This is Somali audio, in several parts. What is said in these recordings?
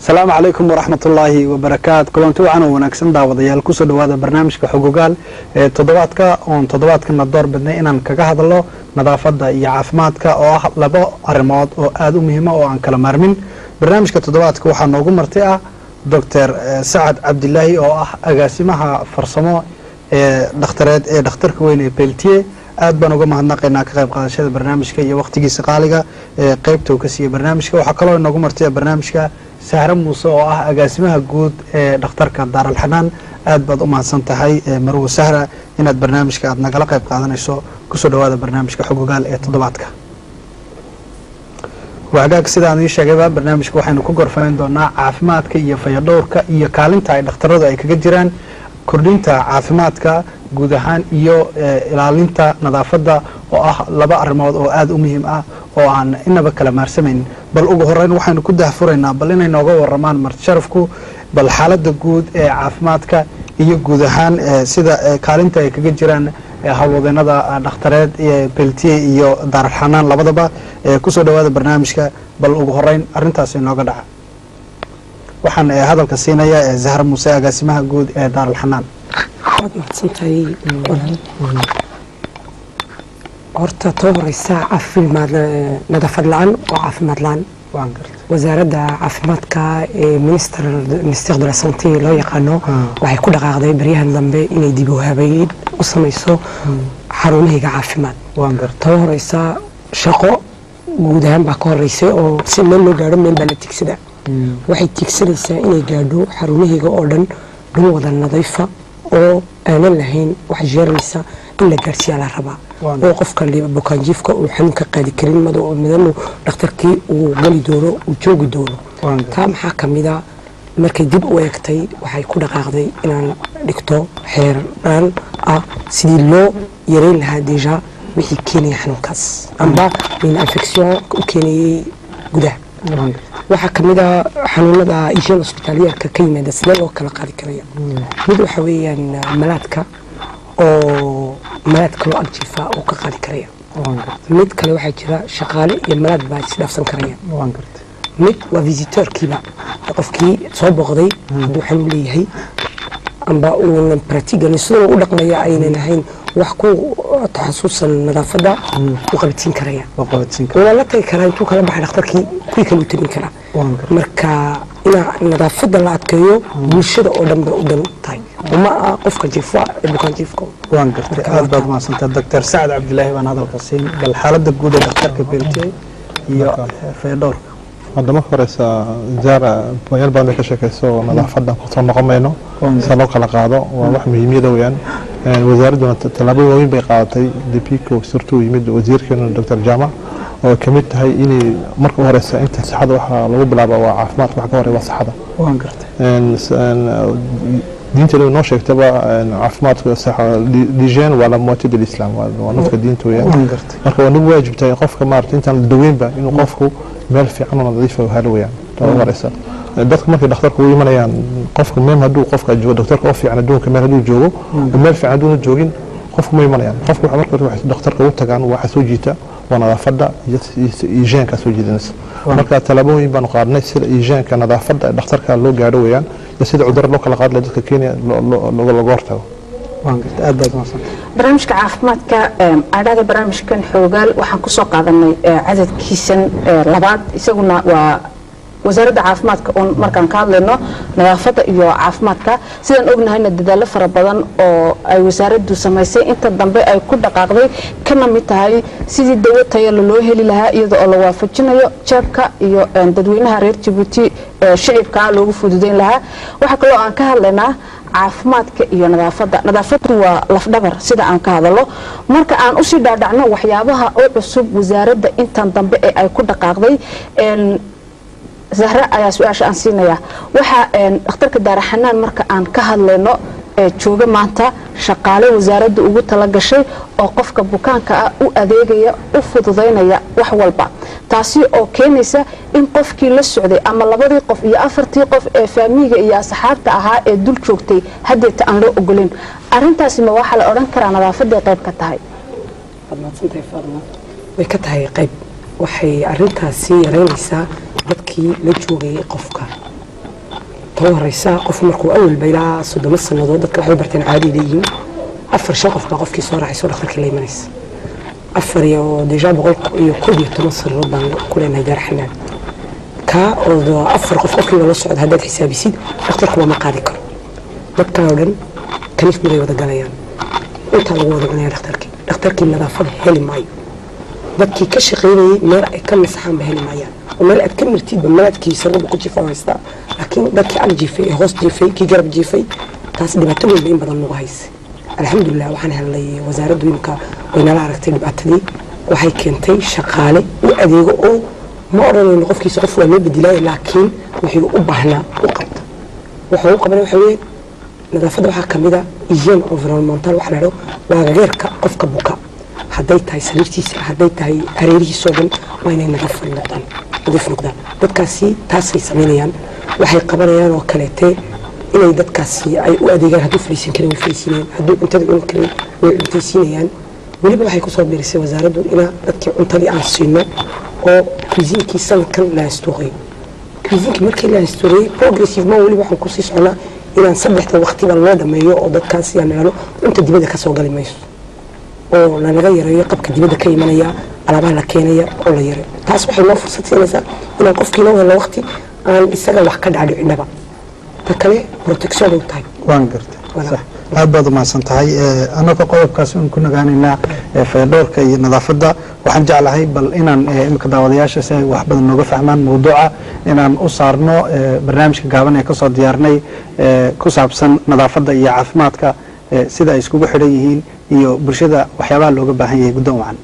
asalaamu calaykum waraxmatullaahi wabarakaatu kulanti wacan oo wanaagsan daawadayaal kusoo dhawaada barnaamijka xogogaal ee toddobaadka oon toddobaadkana door bidnay inaan kaga hadlo nadaafadda iyo caafimaadka oo ah labo arrimood oo aada u muhiima oo aan kala maarmin barnaamijka toddobaadka waxaa noogu marti ah doctor sacad cabdilaahi oo ah agaasimaha farsamo ee dhakhtareed ee dhakhtarka weyn ee beltiye aad baan uga mahadnaqaynaa ka qayb qaadashada barnaamijka iyo wakhtigiisa qaaliga ee qaybta uu ka siiya barnaamijka waxaa kaloo inoogu martiya barnaamijka sahre muuse oo ah agaasimaha guud ee dhakhtarka daaralxanaan aad baad u mahadsan tahay marwo sahra inaad barnaamijka aad nagala qayb qaadanayso kusoo dhawaada barnaamijka xogogaal ee toddobaadka wagaag sidaan ii sheegayba barnaamijka waxaynu ku gorfanayn doonaa caafimaadka iyo fayadhowrka iyo kaalinta ay dhakhtaradu ay kaga jiraan kordhinta caafimaadka guud ahaan iyo ilaalinta nadaafadda oo ah laba arrimood oo aada u muhiim ah oo aan inaba kala maarsamayn bal ugu horeyn waxaynu ku dahfuraynaa bal inay nooga waramaan martisharafku bal xaaladda guud ee caafimaadka iyo guud ahaan sida kaalinta ay kaga jiraan hawlwadeenada dhakhtareed beltiye iyo daaralxanaan labadaba kusoo dhawaada barnaamijka bal ugu horeyn arintaas inooga dhaca waxaan hadalka siinaya zahra muuse agaasimaha guud ee daaralxanaan waad mahadsantahay horta too horeysa caafimaad nadaafad la-aan waa caafimaad la-aan wasaaradda caafimaadka ee minister ministère de la santé loo yaqaano waxay ku dhaqaaqday baryahan dambe inay dib u habeyn u samayso xarunahayga caafimaad too horeysa shaqo guud ahaan baa ka horeysay oo si meel loo gaadho meel baa la tigsada waxay tiigsanaysaa inay gaadho xarunahayga oo dhan dhul wada nadiifa oo aanan lahayn wax jeermaysa in la gaadhsiiyaa la rabaa oo qofka bukaanjiifka uu xanuunka qaadi karin madanu dhakhtarkii uu geli doono uu joogi doono taa maxaa ka mida markay dib u eegtay waxay ku dhaqaaqday inaan dhigto xeerdhaan ah sidii loo yareyn lahaa deja wixii keenaya xanuunkaas amba min infection u keenayey gudaha waxaa ka mid a xanuunada ishaan hosbitaalyaarka ka yimaada sidee loo kala qaadi karaya mid waxa weeyaan malaadka oo malaad kaloo agjiifa oo ka qaadi karaya mid kale waxaa jira shaqaale iyo malaad baa isdhaafsan karaya mid waa visitoorkiiba qofkii soo booqday hadduu xanuun leeyahay amba uunan bratigan sidoo u dhaqmaya aynan ahayn wax ku taxasuusan nadaafadda u qabatiin karaya waa la tagi karaa intuu kala baxay dhakhtarkii kuwii kale u tabin karaa marka inaa nadaafadda la adkeeyo bulshada oo dhan bay u dan tahay uma ah qofka jiifa ee bukaan jiifka waan gartay aad baad mahadsantaa doctor sacad cabdilaahi baan hadalka siin bal xaaladda guud ee dhakhtarka beltiye iyo fayadhowrka hadda marka horeysa zaara bayaal badan bay ka sheekayso nadaafadda kusoo noqon mayno sida loo kala qaado waa wax muhiimiyada weyaan wasaaradduna tallaabo waaweyn bay qaadatay depiko surtuu yimid wasiirkeena doctor jama oo ka mid tahay inay marka u horeysa inta saxada waxaa lagu bilaaba waa caafimaadka wax ka horey waa saxada waan gartay diinta noo sheegtaba caafimaadka lijeen waa la mooti bilislam waa nafka diinta weyaan marka waa nagu waajibtahay qofka maarata intaan la daweynba inuu qofku meel fiican oo nadiifa helo weyaan tabagu horeysa dadka markay dhakhtarka u imanayaan qofka meel hadduu qofka joogo dhakhtarka oo fiican adduunka meel hadduu joogo meel fiican hadduuna joogin qofku ma imanayaan qofka waxa marka dhakhtarka ugu tagaan waxa soo jiita waa nadaafadda iyo iijeenka soo jiidanaysa marka tallaabooyin baanu qaadnay sida iijeenka nadaafadda dhakhtarka loo gaadho weyaan iyo sida cudurro loo kala qaadi laha dadka kenya looga hortago barnaamijka caafimaadka adhada barnaamijkan xoogaal waxaan kusoo qaadanay cadadkiisan labaad isaguna waa wasaaradda caafimaadka oon markaan ka hadlayno nadaafadda iyo caafimaadka sidaan ognahayna dadaalo fara badan oo ay wasaaraddu samaysay inta dambe ay ku dhaqaaqday kana mid tahay sidii dawo tayala loo heli lahaa iyada oo la waafajinayo jeebka iyo dadweynaha reer jabuuti shicibka loogu fududeyn lahaa waxaa kaloo aan ka hadlaynaa caafimaadka iyo nadaafadda nadaafaddu waa lafdhabar sida aan ka hadalo marka aan usii dhaadhacno waxyaabaha u cusub wasaaradda intan dambe ee ay ku dhaqaaqday zahre ayaa su-aasha aan siinaya waxaa dhakhtarka daaraxanaan marka aan ka hadlayno jooga maanta shaqaale wasaaradda ugu tala gashay oo qofka bukaanka ah u adeegaya u fududaynaya wax walba taasi oo keenaysa in qofkii la socday ama labadii qof iyo afartii qof ee faamiiga iyo asxaabta ahaa ee dul joogtay haddeeta aan loo ogolayn arintaasi ma waxaa la odhan karaa nadaafaday qayb ka tahay way ka tahay qayb waxay arintaasi yaraynaysaa dadkii la joogayay qofka taba horeysa qofku markuu awalba ilaa soddoma sannadood dadka waxay barteen caadi leeyihiin afar shan qof baa qofkii soo raacayso dhakhtarkii la imanaysa afar iyo deja boqol iyo koob iyo toban sannadood baan ku leenahay gaar xanaan kaa oo afar qof qofkiiba la socda haddaad xisaabisid dhakhtarku lama qaadi karo dadkaa oo dhan kaniif miday wada galayaan intaa lagu wada cunaya dhakhtarkii dhakhtarkii nadaafada heli maayo dadkii ka shaqaynayay meel ay ka masaxaanba heli maayaan oo meel aad ka martidba malaadkii sarraba ku jifa haystaa laakiin dadkii ag jiifay ee hoos jiifay kii garab jiifay taas dhibaato weynba in badan nagu haysay alxamdulilah waxaan helnay wasaaraddu imka way nala aragtay dhibaatadii waxay keentay shaqaale u adeego oo ma odhanayno qofkiisa qof waa loo bedelaaya laakiin wixii u baahnaa u qabta wuxuu u qabana waxa weeye nadaafadda waxaa kamid a hygiene environmental waxa la dhahdo waa gageerka qofka buka hadday tahay sariirtiisa hadday tahay hareerihiisoo dhan waa inay nadiif noqdaan nadiif noqdaan dadkaasi taasay samaynayaan waxay qabanayaan oo kaleete inay dadkaasi ay u adeegaan hadduu fariisan karin way fariisinayaan hadduu cuntada cuni karin way cuntaysiinayaan weliba waxay kusoo biirisay wasaaraddu inaa dadkii cuntadii aan siino oo cuisinkii sanadkan la astuuqay cuisinkii markii la astuurayay progressivement weliba waxaan kusii soconaa inaan saddexda waqtiba loo dhameeyo oo dadkaasi aan nidhahno cunta dibadda kasoo gali mayso oo lanaga yareeyo qabka dibadda ka imanaya alaabaha la keenaya oo la yareeyo taas waxay noo fursad siinaysaa inaan qofkii noo helo waqti aan isaga wax ka dhacdhicinaba ta kale protection u tahay waan gartay sax aad baad umahadsan tahay annagoo qodobkaas un ku nagaanaynaa fayadhowrka iyo nadaafadda waxaan jeclahay bal inaan imika daawadayaasha si ay wax badan nooga fahmaan mawduuca inaan u saarno barnaamijka gaaban ee kasoo diyaarnay ku saabsan nadaafadda iyo caafimaadka sida ay iskugu xidhan yihiin iyo bulshada waxyaabaha looga baahan yahay guddoon wacan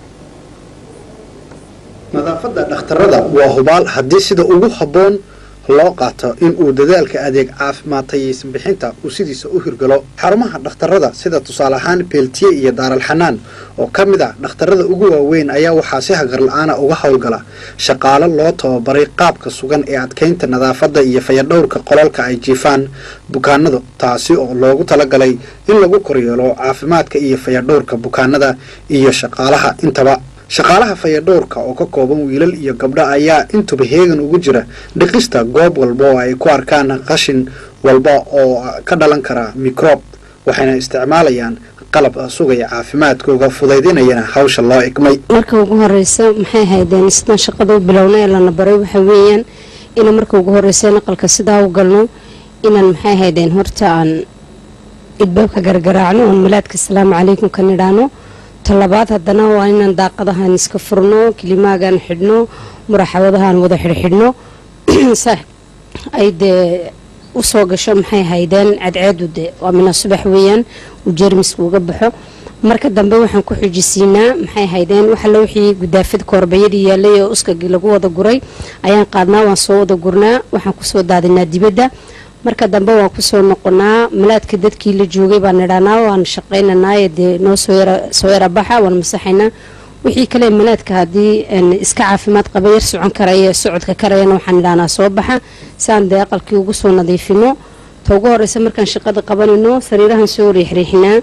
nadaafadda dhakhtarada waa hubaal haddii sida ugu habboon loo qaato in uu dadaalka adeeg caafimaad tayaysan bixinta uu sidiisa u hirgalo xarumaha dhakhtarada sida tusaale ahaan beeltiye iyo daaralxanaan oo ka mid ah dhakhtarada ugu waaweyn ayaa waxaa si hagar la-aana uga howlgala shaqaalo loo tababaray qaabka sugan ee adkeynta nadaafadda iyo fayadhowrka qolalka ay jiifaan bukaanadu taasi oo loogu talagalay in lagu koryeelo caafimaadka iyo fayadhowrka bukaanada iyo shaqaalaha intaba shaqaalaha fayadhowrka oo ka kooban wiilal iyo gabdho ayaa intuba heegan ugu jira dhiqista goob walba oo ay ku arkaan qashin walba oo ka dhalan kara microb waxayna isticmaalayaan qalab sugaya caafimaadkooga fudaydinayana hawsha loo igmay marka ugu horeysa maxay haydeen sidaan shaqada u bilowna ee lana baray waxa weeyaan ina marka ugu horeysa naqalka sidaa u galno inaan maxay haydeen horta aan idbaabka gargaraacno oon malaadka asalaamu calaykum ka nidhaano talabaad haddana waa inaan daaqadahaan iska furno kilimaagaan xidhno muraxawadahaan wada xidhxidhno ay dee usoo gasho maxay haydeen cadceedu de waa mina subax weeyaan uu jeermiska uga baxo marka dambe waxaan ku xujisiinaa maxay haydeen waxalla wixii gudaafid koorbayadii yaalay oo uskagii lagu wada guray ayaan qaadnaa waan soo wada gurnaa waxaan kusoo daadinaa dibadda marka dambe waan kusoo noqonaa malaadka dadkii la joogay baan nidhaanaa waan shaqaynanaaye dee noo soo yara baxa waan masaxaynaa wixii kale malaadka haddii iska caafimaad qaba yar socon karaya socodka karayana waxaan nidhaanaa soo baxa siaan dee aqalkii ugu soo nadiifino ta ugu horeysa markaan shaqada qabanayno sariirahan soo riixriixinaa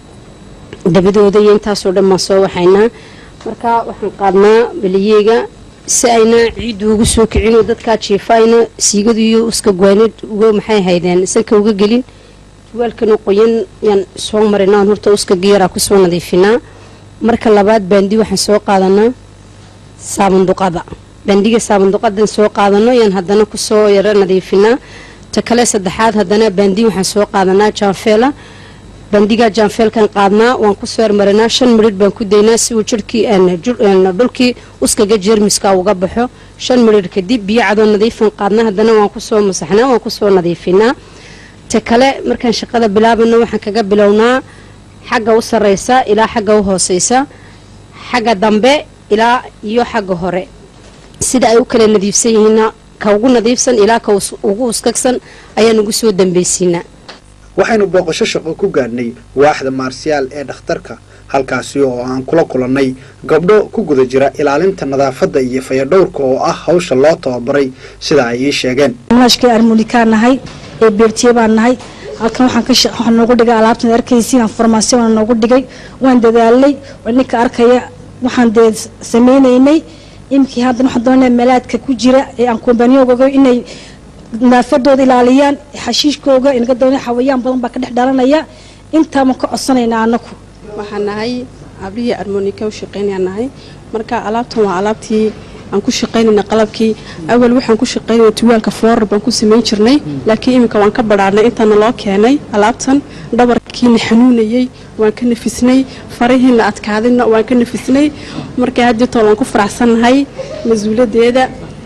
dabadooda iyo intaasoo dhan baan soo waxaynaa marka waxaan qaadnaa beliyeega si ayna ciiddu ugu soo kicinoo dadkaa jiifaayna siigadu iyo uska gwaanid uga maxay haydeen sanka uga gelin jawaalkana qoyan yaan soo marinaan horta uska geeraa kusoo nadiifinaa marka labaad baandi waxaan soo qaadanaa saabanduqada baandiga saabanduqadan soo qaadano yaan haddana kusoo yaro nadiifinaa ta kale saddexaad haddana baandi waxaan soo qaadanaa jaanfeela bandigaa jaanfeelkan qaadnaa waan kusoo yarmarinaa shan midhidh baan ku daynaa si uu jirhkii dhulkii uskaga jeermiska uga baxo shan midhidh kadib biyo cadoo nadiifan qaadnaa haddana waan kusoo masaxnaa waan kusoo nadiifinaa ta kale markaan shaqada bilaabano waxaan kaga bilownaa xagga u sareysa ilaa xagga u hooseysa xagga dambe ilaa iyo xagga hore sida ay u kala nadiifsan yihiinna ka ugu nadiifsan ilaa ka ugu uskagsan ayaan ugu soo dambeysiinaa waxaynu booqasho shaqo ku gaadhnay waaxda maarsiyaal ee dhakhtarka halkaasi oo aan kula kulannay gabdho ku guda jira ilaalinta nadaafadda iyo fayadhowrka oo ah hawsha loo tababaray sida ay ii sheegeen mashkii armulikaan nahay ee beertiye baan nahay halkan waxaan ka waxaan noogu dhigay alaabtan arkaysiin aan farmaasiyo waan noogu dhigay waan dadaalay ninka arkaya waxaan dee sameynaynay imkii haddan waxaan doonaya malaadka ku jira ee aan kombaniyoogaga inay nadaafadooda ilaaliyaan xashiishkooga inaga doona xawayaan badan baa ka dhex dhalanaya intaama ka codsanaynaa anaku waxaan nahay abrihii armonika u shaqeynayaan nahay marka alaabtan waa alaabtii aan ku shaqaynayna qalabkii awal waxaan ku shaqaynayna tuwaalka foorar baan ku samayn jirnay laakiin iminka waan ka badhaadhnay intaana loo keenay alaabtan dhabarkiina xanuunayey waan ka nafisnay farihiina adkaadayna waan ka nafisnay marka haddeetoo waan ku faraxsannahay mas-uuladeeda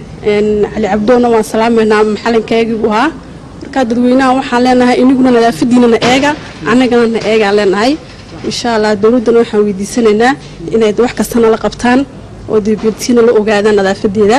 cali cabdoona waan salaamaynaa maxalinkaygii buu ahaa marka dadweynaha waxaan leenahay iniguna nadaafadiinana eega annagana na eegaan leenahay insha allah dowladdana waxaan weydiisanaynaa inay wax kastana la qabtaan oo deebeertiina la ogaadaan nadaafadeeda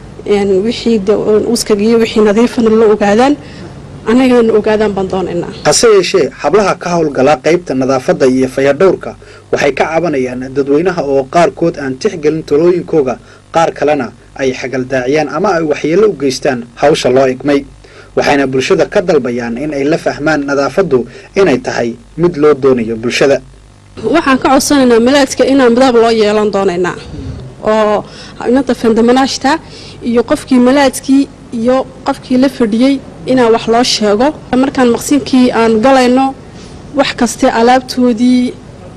wixii uskaga iyo wixii nadiifana la ogaadaan annagana na ogaadaan baan doonaynaa hase yeeshee hablaha ka howlgala qaybta nadaafadda iyo fayadhowrka waxay ka cabanayaan dadweynaha oo qaarkood aan tixgelin talooyinkooga qaar kalena ay xagaldaaciyaan ama ay waxyeello u geystaan hawsha loo igmay waxayna bulshada ka dalbayaan in ay la fahmaan nadaafaddu inay tahay mid loo doonayo bulshada waxaan ka codsanaynaa malaadka inaan midab loo yeelan doonaynaa oo inanta fandamanaashta iyo qofkii malaadkii iyo qofkii la fadhiyey inaan wax loo sheego markaan maqsinkii aan galayno wax kaste alaabtoodii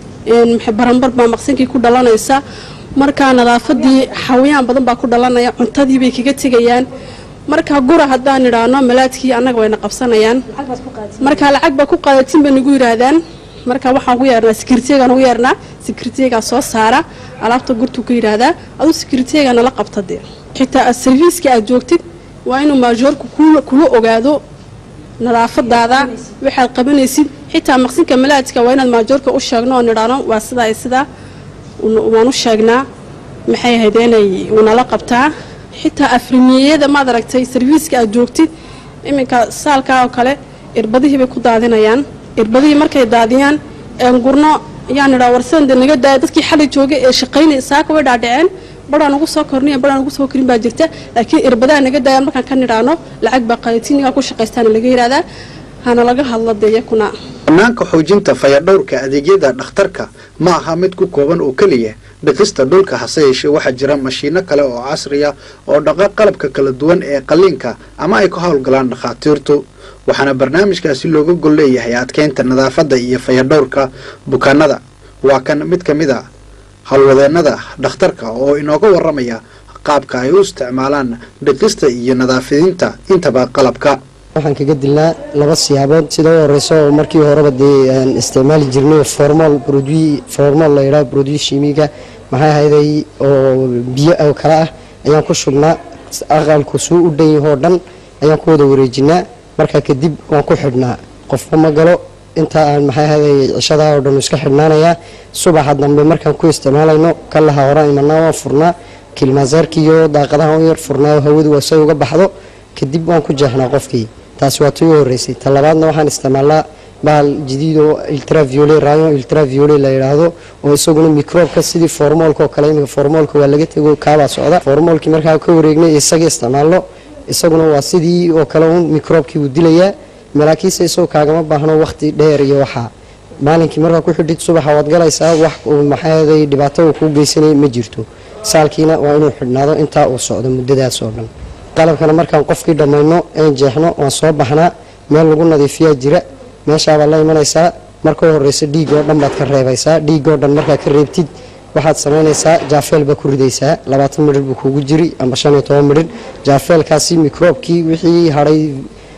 baranbar baa maqsinkii ku dhalanaysa markaa nadaafadii xawayaan badan baa ku dhalanaya cuntadii bay kaga tegayaan marka gura haddaan idhaahno malaadkii annaga wayna qabsanayaan marka lacag baa ku qaadatin bay nagu yidhaahdaan marka waxaan ku yeernaa sekiriteegaan ugu yeernaa sekiriteegaa soo saara alaabta gurtuu ka yidhaahdaa aduu sekiriteegaa nala qabta dee xitaa sarfiiska aad joogtid waa inuu maajoorku kula ogaado nadaafadaada waxaad qabanaysid xitaa maqsinka malaadka waa inaad maajoorka u sheegno oo nidhaano waa sidaa sidaa waan u sheegnaa maxay ahayd inay unala qabtaa xitaa afrimiyeyada maad aragtay sarfiiska aad joogtid iminka saalkaa oo kale irbadihii bay ku daadinayaan irbadihii markay daadiyaan gurno ayaan idhaa warsan de naga daaya dadkii xali joogay ee shaqaynay saaka way dhaadhaceen badhaan ugu soo korniya badhaan ugu soo korin baa jirta laakiin irbadaha naga daayaan markaan ka nidhaano lacag baa qaadatiinigaa ku shaqaystaana laga yidhahdaa hana laga hadlo dee yakuna banaanka xoojinta fayadhowrka adeegyada dhakhtarka ma aha mid ku kooban oo keliya dhiqista dhulka hase yeeshee waxaa jira mashiino kale oo casriya oo dhaqa qalabka kala duwan ee qalliinka ama ay ka howlgalaan dhakhaatiirtu waxaana barnaamijkaasi looga gol leeyahay adkeynta nadaafadda iyo fayadhowrka bukaanada waa kan mid ka mid a howlwadeennada dhakhtarka oo inooga warramaya qaabka ay u isticmaalaan dhiqista iyo nadaafidinta intaba qalabka waxaan kaga dilnaa laba siyaabood sida u horeyso oo markii horeba dee aan isticmaali jirnay formol produit formol la yidhaha produit shimiga maxay ahayday oo biyo oo kale ah ayaan ku shubnaa aqalku suu u dhan yahoo dhan ayaan ku wada wareejinaa markaa kadib waan ku xidhnaa qofba ma galo inta aan maxay ahayday cishadaa oo dhan iska xidhnaanayaa subaxa dambe markaan ku isticmaalayno kalaha horaan imanaa waan furnaa kilmaasaarki iyo daaqadaha u yar furnaa hawadu waa say uga baxdo kadib waan ku jeexnaa qofkii taasi waa tii u horeysay ta labaadna waxaan isticmaalnaa bahal jadiid oo ultraviolet rayon ultraviolet la yidhaahdo oo isaguna microobka sidii formoolka oo kale iminka formoolka waa laga tego kaabaa socda formoolkii markaa ka wareegnay isaga isticmaalno isaguna waa sidii oo kale un microobkii uu dilayaa malaakiisa isagoo kaagama baahno waqti dheer iyo waxaa maalinkii markaa ku xidhid subaxa waad galaysaa wax maxaaday dhibaato uu kuu geysanay ma jirto saalkiina waa inuu xidhnaado intaa uu socdo muddadaas oo dhan qalabkana markaan qofkii dhammayno een jeexno waan soo baxnaa meel lagu nadiifiyaa jira meeshaabaad la imanaysaa marka horeysa dhiig oo dhan baad ka reebaysaa dhiig oo dhan markaa ka reebtid waxaad samaynaysaa jaafeel baa ku ridaysaa labaatan midhir buu kugu jiri amba shan iyo toban midhir jaafeelkaasi microobkii wixii hadhay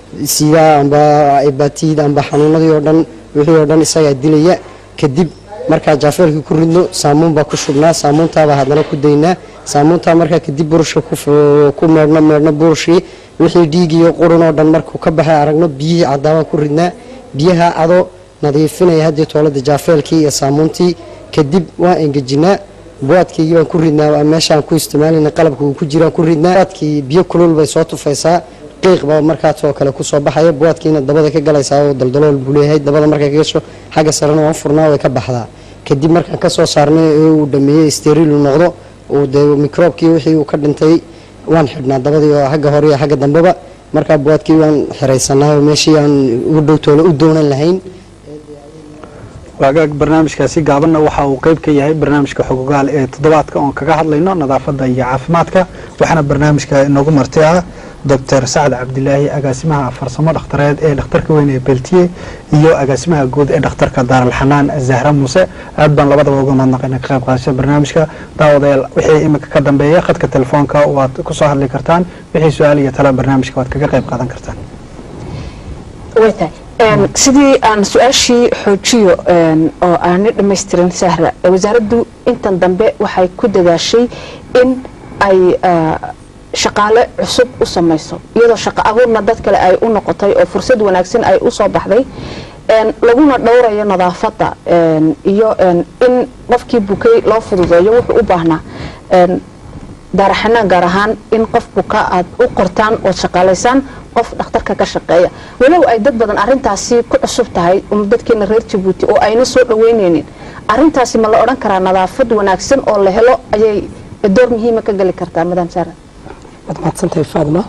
sidaa amba ibatiid amba xanuunadii oo dhan wixii oo dhan isagaa dilaya kadib markaa jaafeelkii ku ridno saamuun baa ku shubnaa saamuuntaabaa haddana ku daynaa saamuuntaa markaa kadib burusha ku meedhno meedhno burushii wixii dhiig iyo qurun oo dhan markuu ka baxay aragno biyihii cadaabaan ku ridnaa biyaha adoo nadiifinaya haddii toolada jaafeelkii iyo saamuuntii kadib waan engejinaa buwaadkaygii baan ku ridnaa meeshaan ku isticmaalina qalabka uu ku jiraan ku ridnaa buwaadkii biyo kulul bay soo tufaysaa qiiq baa markaasoo kale kusoo baxaya buwaadkiina dabada ka galaysaa oo daldalool buu leeyahay dabada markay ka gasho xagga sarena waan furnaa way ka baxdaa kadib markaan kasoo saarnay ee uu dhameeyey steriil uu noqdo uu dee microobkii wixii uu ka dhintay waan xidhnaa dabadii oo xagga hore iyo xagga dambeba markaa buwaadkii waan xiraysanaa oo meeshii aan ugu dhowtoola u doonan lahayn waagaag barnaamijkaasi gaabanna waxa uu qeyb ka yahay barnaamijka xogogaal ee toddobaadka oon kaga hadlayno nadaafadda iyo caafimaadka waxaana barnaamijka inoogu marti ah doctor sacad cabdilaahi agaasimaha farsamo dhakhtareed ee dhakhtarka weyn ee beltiye iyo agaasimaha guud ee dhakhtarka daaralxanaan zahra muuse aad baan labadaba uga mahadnaqayna ka qayb qaadashada barnaamijka daawadayaal wixii iminka ka dambeeya khadka telefoonka waad kusoo hadli kartaan wixii su-aal iyo tala barnaamijka waad kaga qayb qaadan kartaan way tahay sidii aan su-aashii xoojiyo oo aanay dhammaystirin sahra wasaaraddu intan dambe waxay ku dadaashay in ay shaqaale cusub u samayso iyadoo shaqo abuurna dad kale ay u noqotay oo fursad wanaagsan ay u soo baxday laguna dhowrayo nadaafadda iyo in qofkii bukay loo fududeeyo wuxuu u baahnaa daaraxanaan gaar ahaan in qof buka aad u qortaan ood shaqaalaysaan qof dhakhtarka ka shaqeeya walow ay dad badan arintaasi ku cusub tahay dadkeena reer jabuuti oo ayna soo dhaweyneynin arintaasi ma la odhan karaa nadaafad wanaagsan oo la helo ayay door muhiima ka geli kartaa madam sara waad mahadsantahay faadma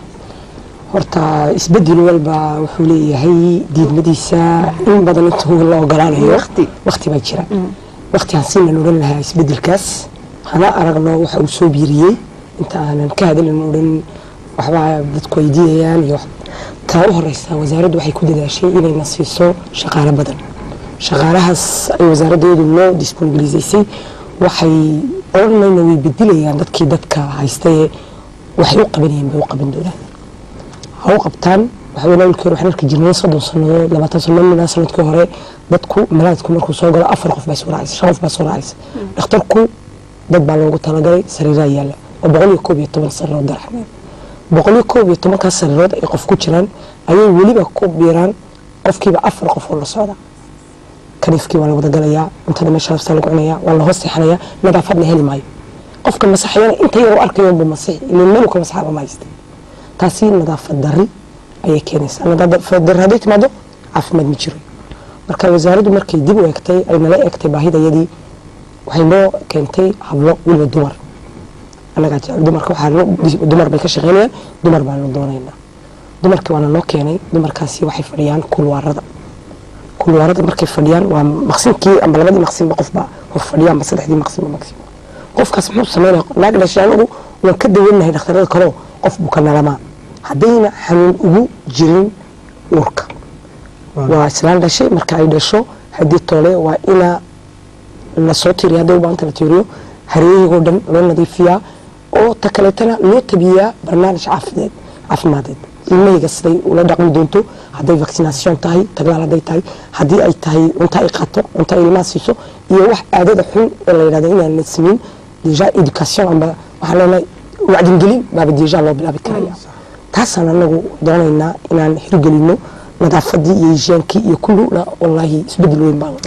horta isbedel walba wuxuu leeyahay diidmadiisa in badan intuu la ogolaanayo waqti baa jira waqti aan siinan odhan lahaa isbedelkaas hana aragno waxa uu soo biiriyey inta aanan ka hadalin odhan waxbaa dadku ay diidayaan iyo taa u horeysa wasaaraddu waxay ku dadaashay inayna siiso shaqaalo badan shaqaalahaas ay wasaaraddeedu noo disponibilisaysay waxay odhanayna way bedilayaan dadkii dadka haystaye waxay u qabanayeen bay u qaban doonaan ha u qabtaan waxaweyne awlkii hore waxaan arki jirnay soddon sannadood labaatan sannadood minaa sanadkii hore dadku malaadku markuu soo galo afar qof baa soo raacaysa shan qof baa soo raacaysa dhakhtarku dad baa loogu talagalay sariiraa yaalla oo boqol iyo koob iyo toban sariirood daraxmeen boqol iyo koob iyo tobankaas sariirood ay qof ku jiraan ayay weliba ku biiraan qofkiiba afar qof oo la socda kaniifkii waa la wada galayaa cuntada meesha laftaa lagu cunayaa waa la hoos seexanayaa nadaafadna heli maayo qofka masaxayana inta yar u arkayo buu masixi ilin meel ka masaxa ma haysta taasi nadaafad darri ayay keenaysaa nadaafad darri hadday timaado caafimaad ma jiro marka wasaaraddu markay dib u eegtay ay nala eegtay baahidayadii waxay noo keentay hablo weliba dumar annagaa jecel dumarka waxaa dumar bay ka shaqeynayaan dumar baanu doonaynaa dumarkii waana noo keenay dumarkaasi waxay fadhiyaan kulwaarada kulwaarada markay fadhiyaan waa maqsinkii amba labadii maqsinba qofba hor fadhiya amba saddexdii maqsinba maqsin qofkaas muxuu sameynaya naag dhashay anagu waan ka dawanahay dhakhtarada kaleo qof buka nalamaa haddayna xanuun ugu jirin uurka waa islaan dhashay marka ay dhasho haddii toole waa inaa lasoo tiriya hadday u baahanta la tiiriyo hareeyagoo dhan loo nadiifiyaa oo ta kaleetana loo tabiyaa barnaamij caafideed caafimadeed ilmahayga siday ula dhaqmi doonto hadday vaccination tahay taglaal hadday tahay haddii ay tahay cunto ay qaato cunto ay ilmaha siiso iyo wax aadada xun ee la yidhahdo inaan la sameyn deja education amba waxaan leenahay wacdingelin baaba deja loo bilaabi karaya taasaan anagu doonaynaa inaan hirgelino nadaafadii iyo hijaankii iyo kulluna wallaahi isbedel weyn baa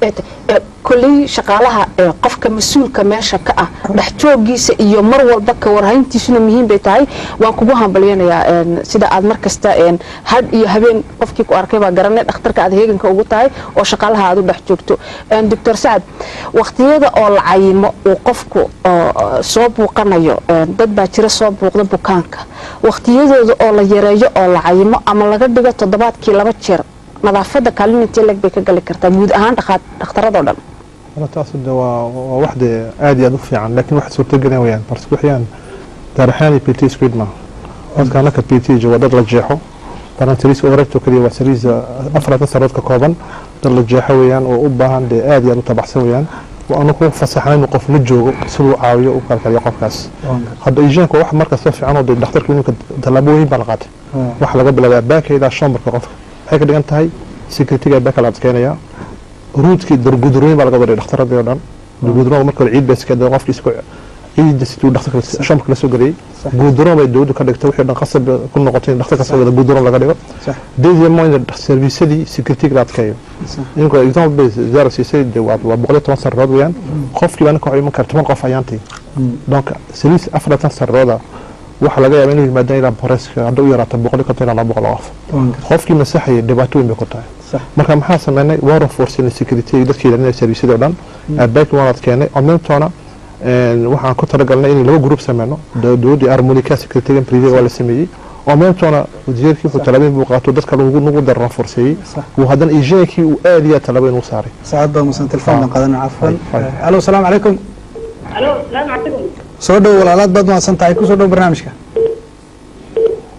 kolley shaqaalaha qofka mas-uulka meesha ka ah dhex joogiisa iyo mar walba ka warhayntiisuna muhiim bay tahay waan kugu hambalyanayaa sida aad mar kasta hadh iyo habeen qofkii ku arkay baa garanay dhakhtarka aad heeganka ugu tahay oo shaqaalaha aad u dhex joogto doctor sacad waqtiyada oo la cayimo uu qofku soo buuqanayo dad baa jira soo buuqda bukaanka waqtiyadooda oo la yareeyo oo la cayimo ama laga dhigo toddobaadkii laba jeer nadaafadda kaalin intee leg bay ka gali kartaa guud ahaan dhakhtaradoo dhan taas de waa waa wax de aad iyo aad u fiican laakiin wax suurtagelin wayaan parce que waxyaan daaraxaani p t squid ma dadka anaka p t jooga dad la jeexo barantiris overacto kaliya waa sariis afaratan sarood ka kooban dad la jeexo weeyaan oo u baahan de aad iyo aad u tabaxsan weeyaan waa anu ku fasaxnay inuu qof la joogo siduu caawiyo u kalkaliya qofkaas hadda ijaanka wax markasta fiican oo de dhakhtarka iminka tallaabo weyn baa la qaatay waxa laga bilaabaa baaka ilaa shambarka qofka waxay ka dhigan tahay securitiga baaka la adkeynaya ruudkii gudurooyin baa laga waday dhakhtaradii oo dhan gudurooga marka hore ciid baa iska dee qofkii isku ciidda siduu dhakhtarka shambarka la soo geliyey guduroon bay dowladdu ka dhigtay wixii dhan qasab ku noqotay in dhakhtarka soo wada guduroon laga dhigo deuxièmement in serviisadii securitiga la adkeeyo iminka example bay zaara siisay de waa boqol iyo toban sanadood weeyaan qofkiiba ninka waxuu iman kara toban qof ayaantii donc service afaratan sanadooda waxaa laga yaaba inuu yimaadaan ilaa boreska hadda u yaraata boqol iyo konton ilaa laba boqol oo qof qofkii masaxaya dhibaato weyn bay ku tahay marka maxaa sameynay waan raforsinay security dadkii ilaalinaya serviisyada oo dhan abaaki waan adkeenay oo meeltoona waxaan ku talagalnay in laba group sameyno dowladdii harmonica secretarygan privé waa la sameeyey oo meeltoona wasiirkii wuxuu talaabeen buu qaato dadka lagu nagu dara raforseeyey uu haddana ijaankii uu aad iyo aad talaabo inuu saaray saacad baa musan telefoon baan qaadana cafwan alo asalaamu calaykum alo salaamu calaykum soo dhow walaalaad baad mahadsan tahay kusoo dhow barnaamijka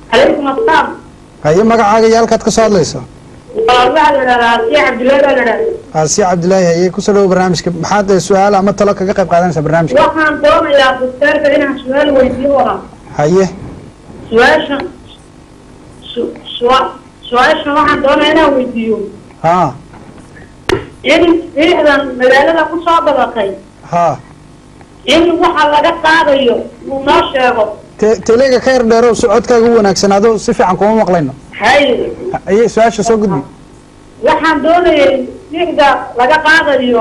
calaykum asalaam haye magacaaga iyo halkaad ka soo hadlayso waxaa la idhahdaa asiya cabdullaahi baa la idhahdaa aasiya cabdilaahi haye kusoo dhawo barnaamijka maxaad eh, su-aal ama talo kaga qayb qaadanaysaa barnaamijka waxaan doonayaa dokteerka inaan su-aal weydiiyo waraa haye su-aashan su- su- su-aashan waxaan doonayaa inaan weydiiyo ha in fiicdan magaalada ku soo badatay ha in waxa laga qaadayo uu noo sheego te- teleega ka yar dheerow socodkaaga u wanaagsanaado si fiican kuma maqlayno hay haye su-aasha soo gudbi waxaan doonayay fiicda laga qaadayo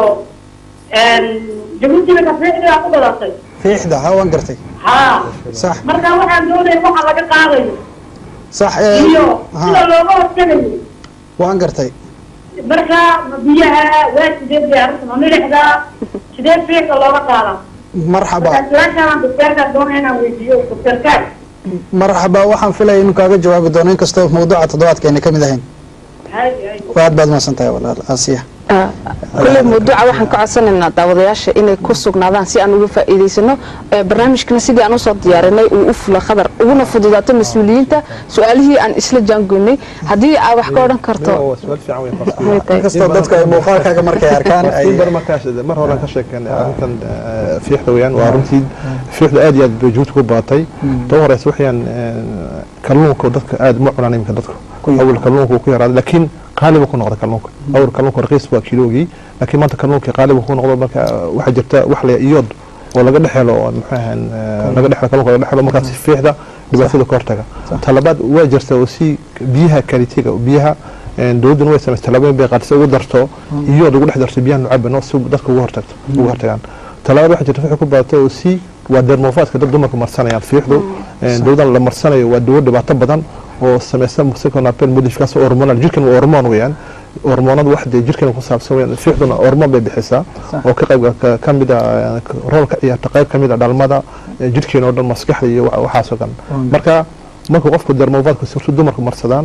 jabuutina fiicdaa ku badatay fiixda ha waan gartay ha sax marka waxaan doonayay waxa laga qaadayo sax eh, iyo ha sida looga hortagayo waan gartay marka biyaha waa sidee diyaarinta ma milixda sidee fiicda looga qaadaa marxaba marka su-aashaan dokteerkaa doonaya inaan weydiiyo dokteerkaa marxaba waxaan filaya inuu kaaga jawaabi doono inkastoo mawduuca toddobaadkeena ka mid ahayn hay hay aad baad mahadsan tahay walaal aasiya kulley mawduuca waxaan ka codsanaynaa daawadayaasha inay ku sugnaadaan si aan uga faa'iidaysano Ee, barnaamijkana sidii aan usoo diyaarinay uu u fula khadar uguna fududaato mas-uuliyiinta su-aalihii aan isla jaangoynay haddii aa wax ka odhan karto waa su'aal fiican wey qofka. Way tahay. inkastoo dadka ay muuqaalkaaga markay arkaan ay Waqti bar markaas mar hore aan ka sheekeynay arrintan eh, fiixda weeyaan waa runtii fiixda aad iyo aad bay juhud ku baatay tan horeysa waxayaan kalluunka dadka aad ma cunaan iminka dadku awal kalluunka wuu ku yaraaday laakiin qaali buu ku noqday kalluunka awal kalluunka raqiis waa kiloogii laakiin maanta kalluunka qaali buu ku noqdo marka waxaa jirta wax la iyood oo laga dhexelo oo muxuu ahaan laga dhexelo kalluunka laga dhexelo markaas fiixda dhibaatada ka hortaga talabaad waa jirta oo si biyaha kalitiga biyaha dowladduna way samaysay talaabooyin bay qaadisay ugu darto iyood ugu dhex darto biyaha nucabano si dadka ugu hortagto ugu hortagaan talabaad waxaa jirta waxay ku badatay oo si waa dermofaadka dad dumarka marsanayaan fiixdu dowladan la marsanayo waa dawo dhibaato badan oo samaysa seconapel modification hormonal jirkan waa hormoon weeyaan hormoonada wax dee jirkan ku saabsan weeyaan fiixduna hormoon bay bixisaa oo ka qayb ka- ka mid ah rool ka ciyaarta qayb ka mid ah dhalmada eh, jirkeena oo dhan maskaxda iyo wa- waxaasoo dhan marka marka qofku dermofaadka surtu dumarku marsadaan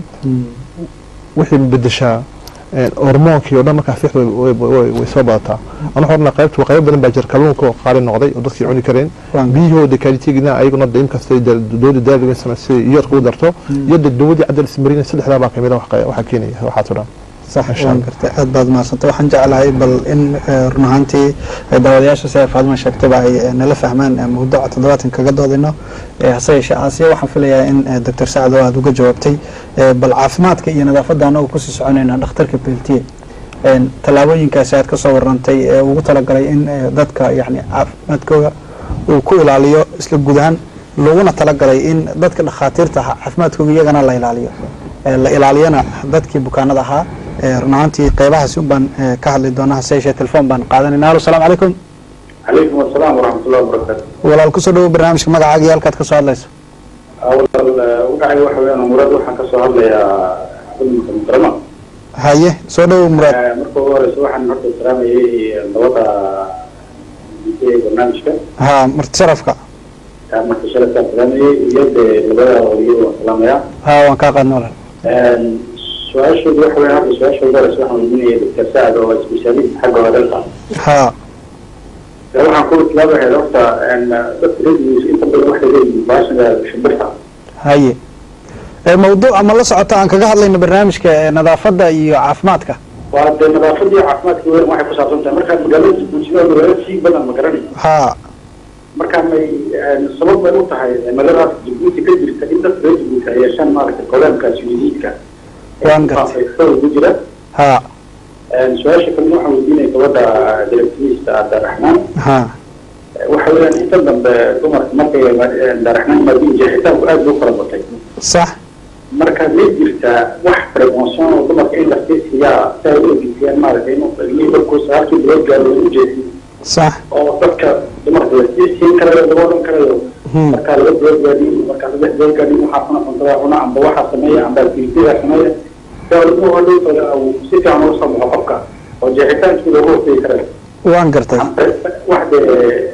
wixii bedeshaa hormoonkii oo dhan markaa fiixda way- way way- way soo badataa ana horna qaybta qaybo badan baa jira kalluunka oo qaali noqday oo dadkii cuni kareen biyahooda kaalitigina ayaguna da inkastay dowladda daaliga samaysay iyoodka u darto iyo de dowladii cadal ismarina saddexdaa baa kamid a wax qe- waxaa keenaya waxaasoo dhan sax waan gartay aad baad mahadsantay waxaan jeclahay bal in eh, run ahaantii eh, daawadayaasha sida faadima sheegtayba ay eh, nala fahmaan eh, mawduuca toddobaadkan kaga doodayno Eh, hase yeeshee aasiya waxaan filayaa in eh, doctor sacad oo aad uga jawaabtay Eh, bal caafimaadka iyo nadaafadda annagu kusii soconayna dhakhtarka beltiye En, tallaabooyinkaasi aad ka soo warantay ee ugu talagalay in eh, dadka yani caafimaadkooda uu ku ilaaliyo isla guud ahaan laguna talagalay in dadka dhakhaatiirta ahaa caafimaadkooda iyagana la ilaaliyo Eh, la ilaaliyana dadkii bukaanada ahaa Eh, run ahaantii qeybahaasi un baan eh, ka hadli doonaa hase yeeshee telefoon baan qaadanayna alo salaamu calaykum عليكم السلام ورحمة الله وبركاته. walaal kusoo dhawo barnaamijka magacaaga iyo halkaad ka soo hadlayso أول وقعي waxa weeyaan murad waxaan ka soo hadlayaa xubinka mukarama. haye soo dhawo muraad Marka ugu horeysa waxaan horta salaamayay nabada ee barnaamijka. ha marti sharafka Marka shalay salaamayay iyo de labada waliyo waan salaamayaa. ha waan kaa qaadna walaal su-aashoodu waxa weeyaan hadda su-aasha ugu horeysa waxaan weydiinaya doctor Saad oo specialist xagga hadalka. ha waxaan ku islaabahay horta dadka reedigiisa inta badan waxay leeyihiin baashada shimbirta. haye Eh, mawduuca ma la socota aan kaga hadlayno barnaamijka eh, nadaafadda iyo caafimaadka waa dee nadaafadii caafimaadkii weyn waxay ku saabsan tahay markaa magaalada bulshada magaalada sii badan ma garanay ha markaa may sabab bay u tahay cimiladaas jabuuti ka jirta in dadka reer jabuuti ay yeeshaan maaragtay goleemkaas yudiidka waan gartay ku jira ha su-aasha kalena waxaan weydiinaya gabadha directriista abdiraxmaan ha waxa weeyaan inta dambe dumarka markay abdiraxmaan maadiin jeexitaanku aad buu kala batay sax marka may jirtaa wax prevention oo dumarka in la siisiyaa si ay u egeysiiyaan maaragtay inuu ilmihii markuu sagaalkii bilood gaaro lagu jeediyo sax oo dadka dumarka la sii siin karayo laga odhan karayo markaa laba bilood gaadhin markaa saddex bilood gaadhin waxaa cuna cuntada cuna amba waxaa sameeya amba activitiga sameeya si ilmuhu hadhowtooda uu si fiican uga soo baxo qofka oo jeexitaankii looga hortegi karayo waan gartay wax dee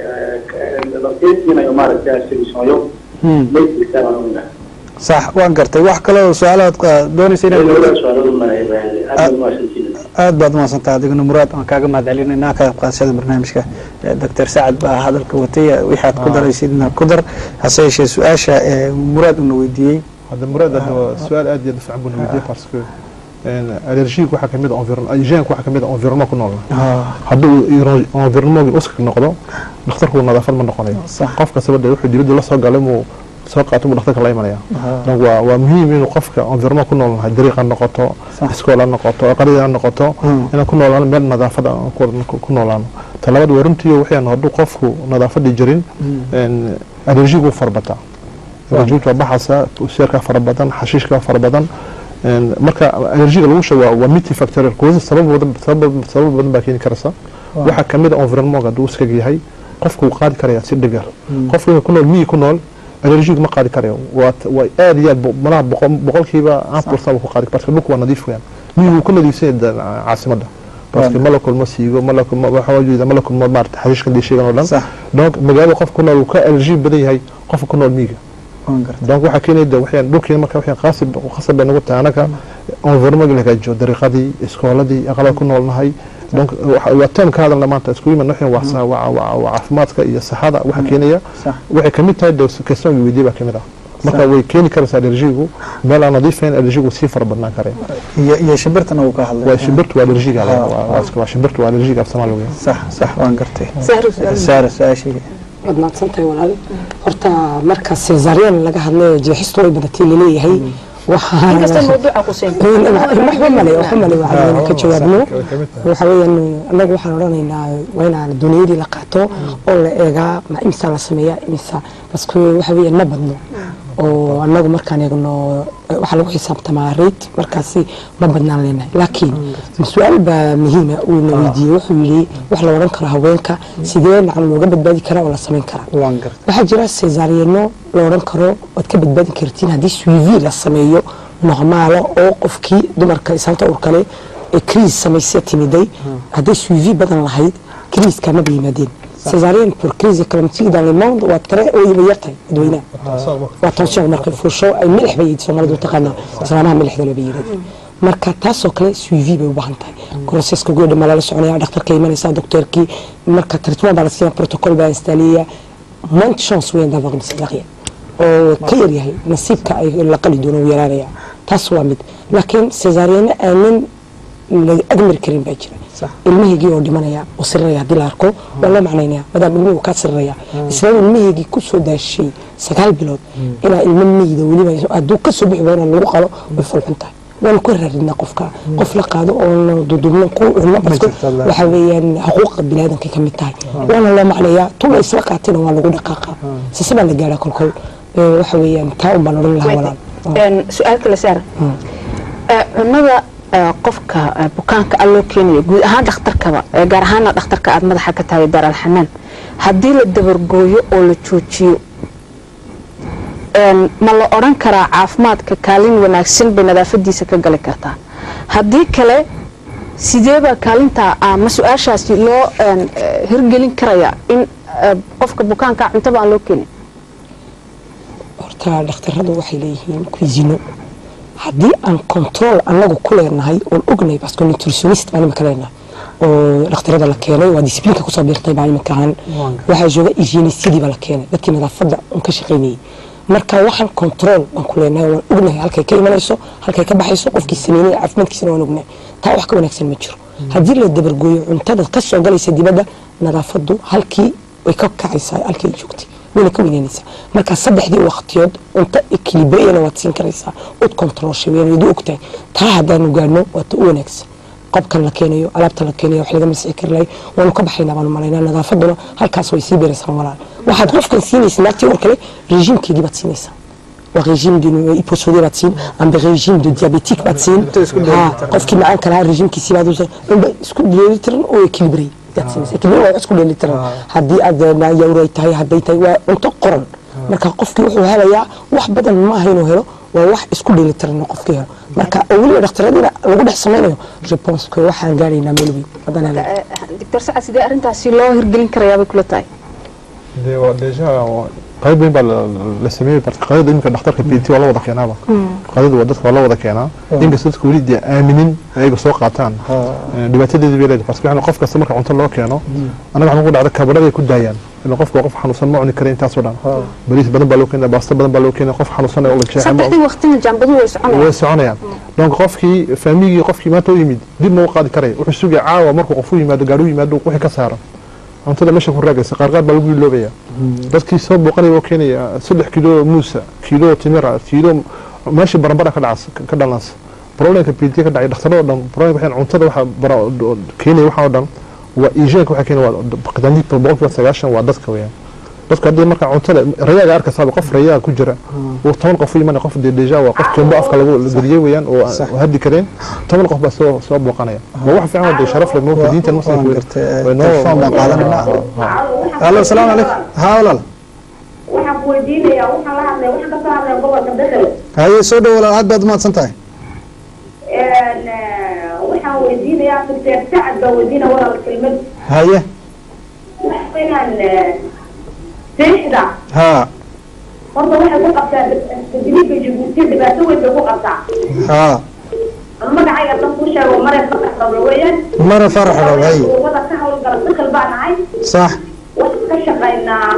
la sii siinayo maaragtay solutionyo Hmm. may jirtaa baan ogahay sax waan gartay wax kale oo su-aalaad eh, doonaysa inaad labada su-aalood ma aad baa mahadsantihiin aad baad umaadsantaha adiguna muraad aan kaaga mahad celinayna ka qayb qaadashada barnaamijka Eh, doctor sacad baa hadalka watay eh, wixii aad ku daraysidna ku dar hase yeeshee su-aasha eh, muraad una weydiiyey هذا مراد هذا سؤال ادي دفع بن ويدي باسكو الرجيك waxaa kamid environment hygiene waxaa kamid environment ku nool hadduu environment uska noqdo dhakhtarku nadaafad ma noqonayo qof kastaba dee wuxuu dibadda la soo galay muu soo qaato muu dhakhtarka la imanaya donc waa waa muhiim inuu qofka environment ku nool nahay dariiq ha noqoto iskool ha noqoto aqalida ha noqoto inaan ku noolaan meel nadaafad aan ku noolaano talabaad waa runtii waxaan hadduu qofku nadaafadii jirin allergigu farbataa allergigu waa baxaysa seerka fara badan xashiishka fara badan marka allergiga lagu sheego waa multifactorial causes sabab badan sabab sabab badan baa keeni karaysa waxaa kamid ah environment hadduu iskaga yahay qofku wuu qaadi karaya si dhigar qofka ku nool miyi ku nool allergigu ma qaadi karayo waa waa aad iyo aad malaha boqolkiiba aan pursan ku qaadi parce que dhulku waa nadiif weeyaan miyi wuu ku nadiifsan yahay caasimadda parce que mala kulmo siigo mala kulmo waxa jeeda mala kulmo maarta xariishkan dii sheegan oo dhan donc magaalada qof ku nool uu ka allergy badan yahay qofka ku nool miyiga donc waxaa keenaya waxaan dhulkeena marka waxaan qaasib qasab bay nagu tahay anaga environment la hagaajiyo dariiqadii iskooladii aqalada ku noolnahay donc waa term ka hadalna maanta isku yimaad waxaan waa waa caafimaadka iyo saxada waxa keenaya waxay kamid tahay question weydiye baa kamid ah marka way keeni karaysaa allergigu meel aan nadiifayn allergigu sii fara badnaan kare iyo shimbirtana uu ka hadlay waa shimbirtu waa allergiga waa shimbirtu waa allergiga af soomaali weeyaan sax sax waan gartay saara su-aashayga waad mahadsantahay walaal horta marka cesarian laga hadlayo jeexistu way badatay laleeyahay waxba male waxba male waxaan ka jawaabno waxa weeyaan annagu waxaan odhanaynaa waa inaan duniyadii la qaato oo la eegaa ma imisa la sameeyaa imisa baske waxa weeyaan ma badno oo annagu markaan eegno waxaa lagu xisaabtamaa rate markaasi ma badnaan leenahay laakiin su-aal baa muhiima uu na weydiiyey wuxuu yidhi wax la odhan karo haweenka sidee nacan looga badbaadi karaa oo la samayn karaa waxaa jira cesariano la odhan karo waad ka badbaadi kartiin haddii suivi la sameeyo normaalo oo qofkii dumarka isaanta urkale ee kriis samaysa timiday hadday suivi badan lahayd kriiska maba yimaadeen césarienne pour crise éclamptique dans le monde waa tare oo yiba yartahay dadweynaha waa tension markay fuusho ay milix bay yidhi soomaalidu taqaanaa islaamaha milixda laba yidhahda marka taasoo kale suivi bay u baahan tahay groseska gabadha ma lala soconaya dhakhtarka imanaysa docteurkii marka traitement baa la siinaya protocol baa instaaliya moins chance weyn d'avoir une césarienne oo ka yar yahay nasiibka ay la qali doono uu yaraanaya taas waa mid laakiin césarienne aanan la agmari karin baa jira ilmahaygii oo dhimanaya oo siriraya haddii la arko waa loo macnaynaya maadaama ilmihii kaa siriraya isla ilmahaygii ku soo daashay sagaal bilood inaa ilmo meyda weliba hadduu ka soo bixi waayo lagu qalo way fulxun tahay waanu ka raadinaa qofka qof la qaado oo dudubno ku cunno basko waxa weeyaan xuquuqa biniaadanka ka mid tahay waana loo macnayaa tula isla qaatina waa lagu dhaqaaqa sise baa la gaadhaa kolkol waxa weeyaan taa un baan odhan lahaa walaal su-aal kale saar cunada qofka bukaanka a loo keenayo guud ahaan dhakhtarkaba gaar ahaana dhakhtarka aad madaxa ka tahay daar alxanaan haddii la dabargooyo oo la joojiyo ma la odhan karaa caafimaadka kaalin wanaagsan bay nadaafadiisa ka gali kartaa haddii kale sideebaa kaalintaa ama su-aashaasi loo hirgelin karaya in qofka bukaanka cuntaba aan loo keenin horta dhakhtaradu waxay leeyihiin kuisino haddii aan control anagu ku leenahay oon ognahay basko nutritionist baan imika leenahay oo dhakhtarada la keenay waa disiblinka kusoo biirtay baan imika ahaan waxaa jooga hygienistyadii baa la keenay dadkii nadaafadda un ka shaqaynayay marka waxaan control baan ku leenahay waan ognahay halkay ka imanayso halkay ka baxayso qofkii sameynay caafimaadkiisana waan ognahay taa wax ka wanaagsan ma jiro haddii la dabargooyo cuntada ka soo galaysa dibadda nadaafaddu halkii way ka kacaysaa halkay joogtay wayna ka weynaanaysaa marka saddexdii waqtiyood cunto ekilibreyana waad siin karaysaa ud controlshay wayna wadu ogtahay taa haddaanu gaadhno waa ta u wanaagsan qobkan la keenayo alaabta la keenayo wax laga masixi kari lahay waanu ka baxaynaa baanu malaynaa nadaafaduna halkaas way sii beeraysaa walaal waxaad qofkan siinaysa naagtii war kale regiimkeedii baad siinaysaa waa régime de hyposodé baad siin amba régime de diabétique baad siin qofkii macaanka lahaa regiimkiisii baad unba isku dheelitiran oo ekilibrey isku dheelitiran haddii aad yawray tahay hadday tahay waa cunto qoran marka qofkii wuxuu helayaa wax badan maaha inuu helo waa wax isku dheelitiran qofkii helo marka oo weliba dhakhtaradiina lagu dhex samaynayo reponska waxaan gaaraynaa meel weyn haddaan helo doctor sacad sidee arrintaasi loo hirgelin karayaa bay kula tahay qayb weyn baa la sameeyey qadada iminka dhakhtarka p t waa la wada keenaaba qadada waa dadka waa la wada keenaa inkasta dadka weli dee aaminin ayaga soo qaataan dhibaatadeedii bay leedahay parce que qof kasta marka cunto loo keeno anaga waxaan ku dhacda kabarada ay ku daayaan ila qofka waa qof xanuunsan ma cuni kara intaasoo dhan bariis badan baa loo keenaya baasto badan baa loo keenaya qof xanuunsan oo la jeexay ma- saddexdii waqtina jaambadu way soconayaan way soconayaan donc qofkii faamigii qofkii maanta u yimid dib ma u qaadi karaya wuxuu sugaya caawa markuu qof u yimaado gaari u yimaado wixii ka saaro cuntada meesha ku raagaysa qaar qaar baa lagu iloobaya dadkii soo booqanaya oo keenaya saddex kilo muusa kilo timira kilo meeshii barambara ka dhacas ka dhalansa problemka pd ka dhacay dhakhtarada oo dhan problemka waxay cuntada waxa bara- keenaya waxa oo dhan waa iijaanka waxa keenaya waa qadaandii boqolkiiba sagaashan waa dadka weeyaan dadka haddii marka cuntada rayaaga arkaysaaba qof rayaaga ku jira uu toban qof u imanaya qof dee deja waa qof jumbo afka lagu geliyey weeyaan oo Sax. oo haddi kareen toban qof baa soo soo booqanaya waa wax fiican oo dee sharaf leh moogta diintan muslimka waan way- gartay, eh, way noo- telefoon baan qaadanayna. allo asalaamu calaykum haa walaal waxaan ku weydiinayaa waxaan la hadlay waxaan kasoo hadlay gobolka bedel haye soo dhow walaal aad baad umahadsan tahay waxaan weydiinayaa doctor sacad baa weydiina walaal kelmad haye inaan seexda haa horta waxay ku qabtaa tadriibka jabuuti dhibaato weyn bay ku qabtaa haa magacayga dan ku sheego mare farax rabo weeyaan mara farax rabo haye wada ka hawlgala dakal baa nahay sax waxaan ka shaqaynaa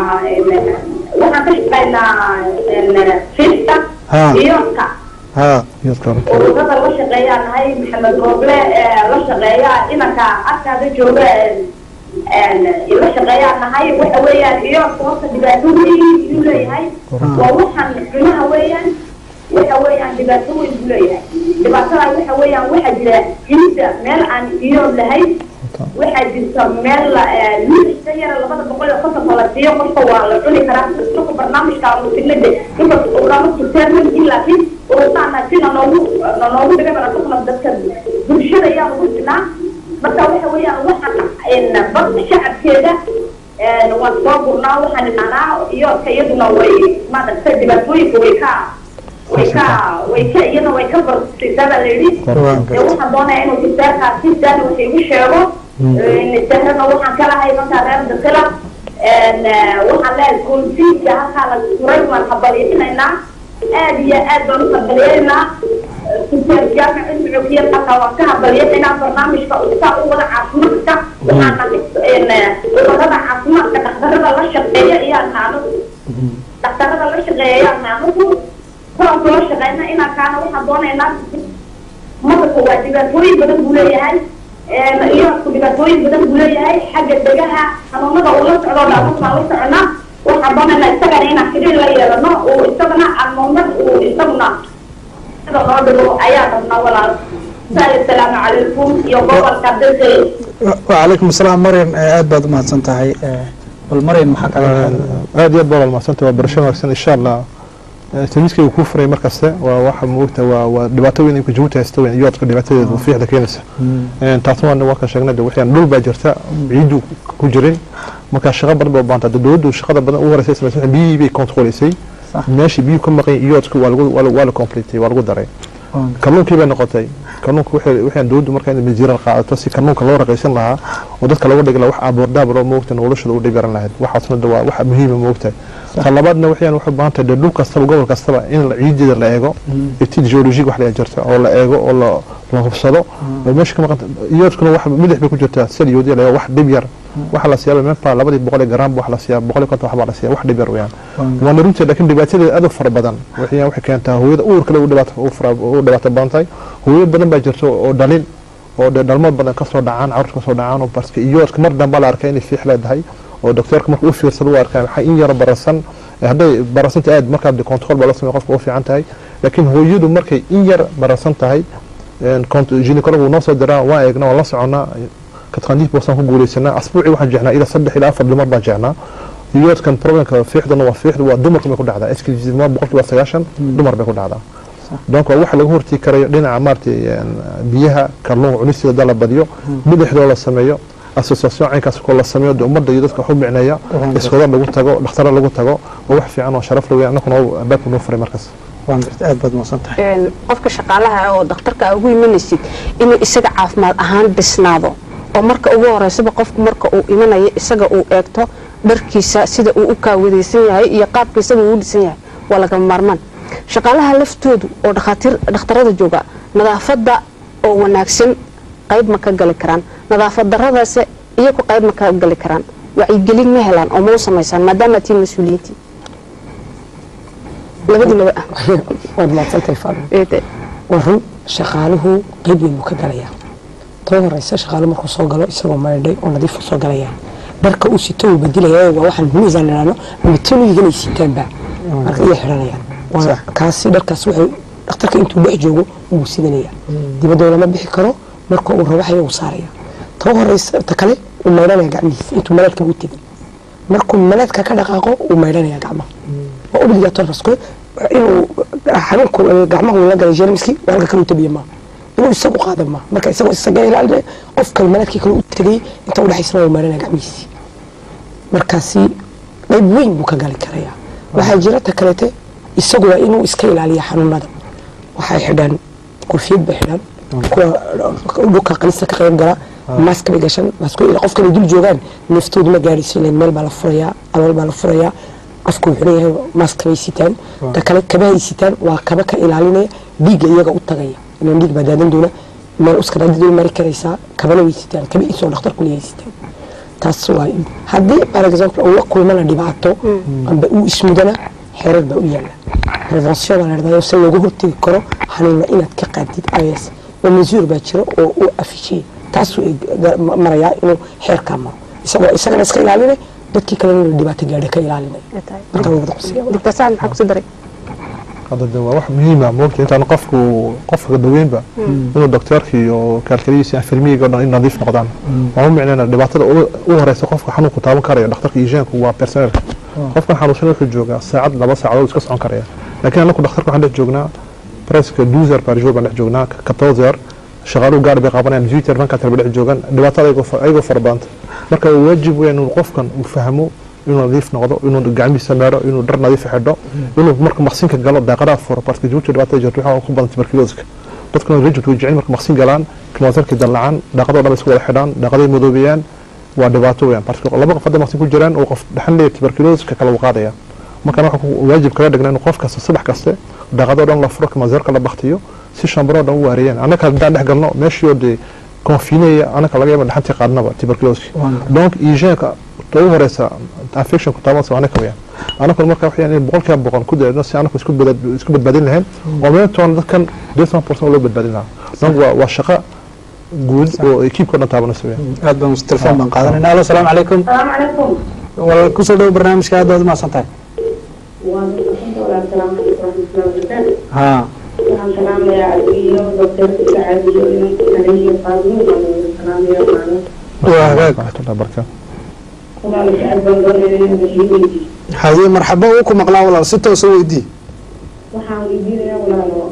waxaan ka shaqaynaa fiista haa iyo ka haa ururada la shaqeeyaa nahay maxamed rooble ee la shaqeeya inanka arkaada jooga ee la shaqeeyaa nahay waxa weeyaan iyo horta dhibaato weyn buu leeyahay waa waxaan cunaha weeyaan waxa weeyaan dhibaato weyn buu leeyahay dhibaatada waxa weeyaan waxaa jira hilibda meel aan iyo lahayn waxaa jirta meel luuxisa yara labada boqol iyo konton la siiyo qofka waa la cuni karaa marka barnaamijka musinade inta urama turteerman laakiin urutaana sina noogu noogu dhiga barakuna dadka bulshada ayaa ugu jirnaa marka waxa weeyaan waxaan bad shacabkeeda waan soo gurnaa waxaan imaanaa iyo ka iyaduna way maaragtay dhibaatooyinka way ka way ka way ka iyada way ka barsiisaa baa la yidhi ee waxaan doonayaa inuu tisaarkaasi daana wax igu sheego nisaarana waxaan ka lahay markaa reer dakila waxaan leeyahay koonsiidka halkaa la turay waan habaliyinaynaa aad iyo aad baan u habaliyanaynaa tisaar jaamic cilmi cogiyad halkaa waan ka habaliyanaynaa barnaamijka saa u wada caafimaadka waxaana ururada caafimaadka dhakhtarada la shaqeeya ayaa naanu dhakhtarada la shaqeeya ayaa naanugu kulanku la shaqeyna inaan kaana waxaan doonaynaa madalka waa dhibaatooyin badan buu leeyahay iyoku dhibaatooyin badan buu leeyahay xagga degaha xanuunada uu la socdo dhaamasaan la soconaa waxaan doonaynaa isagana inaan xiriir la yeelano uu isagana anuunad uu isaguna sida loo dhigo ayaa rabnaa walaal asalaamu calaykum iyo gobolka dalkay وعليكم السلام مريم aad baad umahadsan tahay bal maryan maxaa kaga aad iyo aad baa walmacsanta waa barasho wanaagsan insha allah tamiiskaygu kuu furay markaste waa waxa moogta waa waa dhibaato weyn imka jabuuti haysta weyn iyoodka dhibaatadeeda fiixda keenaysa taasna waa waa ka sheegnay de waxyaan dhul baa jirta ciidu ku jirin marka shaqo badan baa u baahanta dowladdu shaqada badan ugu horeysa samaysay biyihii bay kontroleysay meeshii biyuhu ka maqan iyoodka waa lagu waa la- waa la completay waa lagu daray kalluunkii bay noqotay kalluunka waxay waxaan dowladdu markaa in masiiral qaadato si kalluunka loo raqaysan lahaa oo dadka looga dhigi lahaa wax abuurdaab loo moogta noloshooda u dhigaran lahayd waxaasna de waa wax muhiima moogtahay ta labaadna waxayaan waxay u baahan tahay dee dhul kastaba gobol kastaba in la- ciideeda la eego etid geologic wax la jirta oo la eego oo la la hubsado oo meesha ka maqanta iyoodkuna wax milix bay ku jirtaa saliyoodiya la eego wax dhib yar waxa la siyaaba meepa labadii boqol ee garaam wax la siyaa boqol iyo konton wax baa la siyaa wax dhib yar weeyaan waana runtii laakiin dhibaatadeeda aad u fara badan waxay waxay keentaa hooyada uurkale u dhibaato u fara u dhibaato badan tahay hooyo badan baa jirta oo dhalin oo dee dhalmo badan kasoo dhacaan carruurta kasoo dhacaan oo barska iyoodka mar dambe la arkay inay fiix leedahay oo doctoorka marka u fiirsado u arkaa waxaa in yaro barasan hadday barasanta aad markaa de control baa la sameeya qofka u fiican tahay laakiin hooyadu markay in yar barasan tahay gynecolog noo soo diraa waan eegnaa waan la soconaa katqandiif boosaan ku guuleysanaa asbuucii waxaan jecnaa ilaa saddex ilaa afar dumar baan jecnaa iyoodkan problemka fiixdana waa fiixda waa dumarka bay ku dhacdaa eskma boqolkiiba sagaashan dumar bay ku dhacdaa donc waa waxa laga hortii karayo dhinaca maaragtay biyaha kalluunka cunisteeda da la badiyo midixdoo la sameeyo association caynkaas koo la sameeyo de ummadda iyo dadka wax u micneeya iskooda lagu tago dhakhtara lagu tago waa wax fiican oo sharaf laweya annakuna albaabka noo furay markaas waan gartay aad baad mahadsan tahay qofka shaqaalaha oo dhakhtarka ugu imanaysid inuu isaga caafimaad ahaan dhisnaado oo marka ugu horeysaba qofku marka uu imanayo isaga uu eegto dharkiisa sida uu u kaawadaysan yahay iyo qaabka isaga uu u dhisan yahay waa lagama maarmaan shaqaalaha laftoodu oo dhakhaatiir dhakhtarada jooga nadaafadda oo wanaagsan qayb ma ka gali karaan nadaafad daradaase iyagu qayb ma ka gali karaan wacyigelin ma helaan oo ma u samaysaan maadaama tiin mas-uuliyiintii labadiinaba waad mahadsantahay faadmo waa run shaqaaluhu qayb weyn buu ka galayaa too horeysa shaqaalu markuu soo galo isagoo maydhay oo nadiifu soo galaya dharka uu sito uu bedilaya waa waxaan miisaan idhaahno ama taniganay sitaanba marka iyo xidhanayaan waa kaasi dharkaas wuxuu dhakhtarka intuu dhex joogo wuu sidanaya dibadda lama bixi karo marka uu rawaxaya uu saaraya too horeysa ta kale uu maydhanaya gacmihiisa intuu malaadka u tegin markuu malaadka ka dhaqaaqo uu maydhanaya gacmaha waa obligator rasko inuu xanuunku gacmaha uu la galay jeermiski waa halka kale u tabiya maaha inuu isagu qaada maaha marka isagoo isaga ilaalinaya qof kale malaadkii kale u tegay inta udhexaysana uu maydhanaya gacmihiisii markaasi qayb weyn buu ka gali karayaa waxaa jira ta kaleete isagu waa inuu iska ilaaliya xanuunada waxay xidhaan kurfiyad bay xidhaan kuwa dhulka qanista ka qayb gala maaska bay gashan qofkan ay dul joogaan neeftoodu ma gaadhayso ilan meel baa la furayaa alool baa la furayaa afku wuxuu leeyahay maaska bay sitaan ta kale kabahay sitaan waa kaba ka ilaalinaya dhiigga iyaga u tagaya ilan dhiig baa daadan doona meel uskaraadidooda mari karaysaa kabana way sitaan kaba isoo dhakhtarku leeyahay sitaan taas waa haddii par exemple uu la kulmana dhibaato amba uu ismudana xeerar baa u yaala prevention baa la dhahdaa se looga hortegi karo xanuuna inaad ka qaadid is oo mesure baa jira oo u afishiya taasuu marayaa inuu xeerkaa maro isagoo isagana iska ilaalinay dadkii kalena inuu dhibaato gaadha ka ilaalinay marka wada qusiya doctor sacad maxaa kusii daray hadda de waa wax muhiima moogta intaan qofku qofka daweynba inuu doktorka iyo kaalkaliyiisa infirmiyiga o dhan in nadiif noqdaan waa u micnayna dhibaatada u horeysa qofka xanuunku taaban karaya dhakhtarka ijienku waa personelka qofkan xanuunsan wuxuu joogaa saacad laba saacadood iska socon karaya laakiin anaku dhakhtarka waxaan dhex joognaa presque douze heures par jour baan dhex joognaa quatorze heures shaqaaluhu gaar bay qabanayaan dix-huit heures vingt quatre heures bay dhex joogaan dhibaatada ayagoo fara badanta marka waajib weyn inuu qofkan uu fahmo inuu nadiif noqdo inuu gacmihiisa meero inuu dhar nadiif xidho inuu marka maqsinka galo daaqadaha furo parce que jabuuti dhibaatada jirto waxaa ku badan tuberculoska dadkuna rejibta way jecel marka maqsin galaan kilootarkii dallacaan daaqadoo dhan isku wada xidhaan daaqaday madoobeeyaan waa dhibaato weeyaan parce que laba qof hadda maqsin ku jiraan uu qof dhaxan leeyahay tuberculoska kala uu qaadaya markaan waxaa waajib kaga dhigna inuu qof kasta subax kaste daaqadoo dhan la furo kilootarka la baktiyo si shambaroo dhan u waariyaan annaka haddaan dhex galno meeshii dee confinaya annaka laga yaaba dhaxantii qaadnaba tuberculoska donc hygienka ugu horeysa infection ku taabansa anaka weyaan anakuna marka waxayaan in boqolkiiba boqol ku dayno si anaku isku isku badbaadin lahayn oo meeltoona dadkan desan percent loo badbaadin lahaa donc waa waa shaqo guud oo ekiibka o dhan taabanaysa weyaan aad baan telefon baan qaadanayna alo salaamu calaykum salaamu calaykum wal kusoo dhow barnaamijka aad baad umahadsan tahay ha waxaan salaamayaa iyo doctorka sacaadiyo inanka kaleyo qaadimo baan salaamaya maano waa hagaag raxmatullahi barakaatu walaal sacad baan doonaya inaan weydiiyo haye marxaba uu ku maqlaa walaal si toosa weydii waxaan weydiinayaa walaalo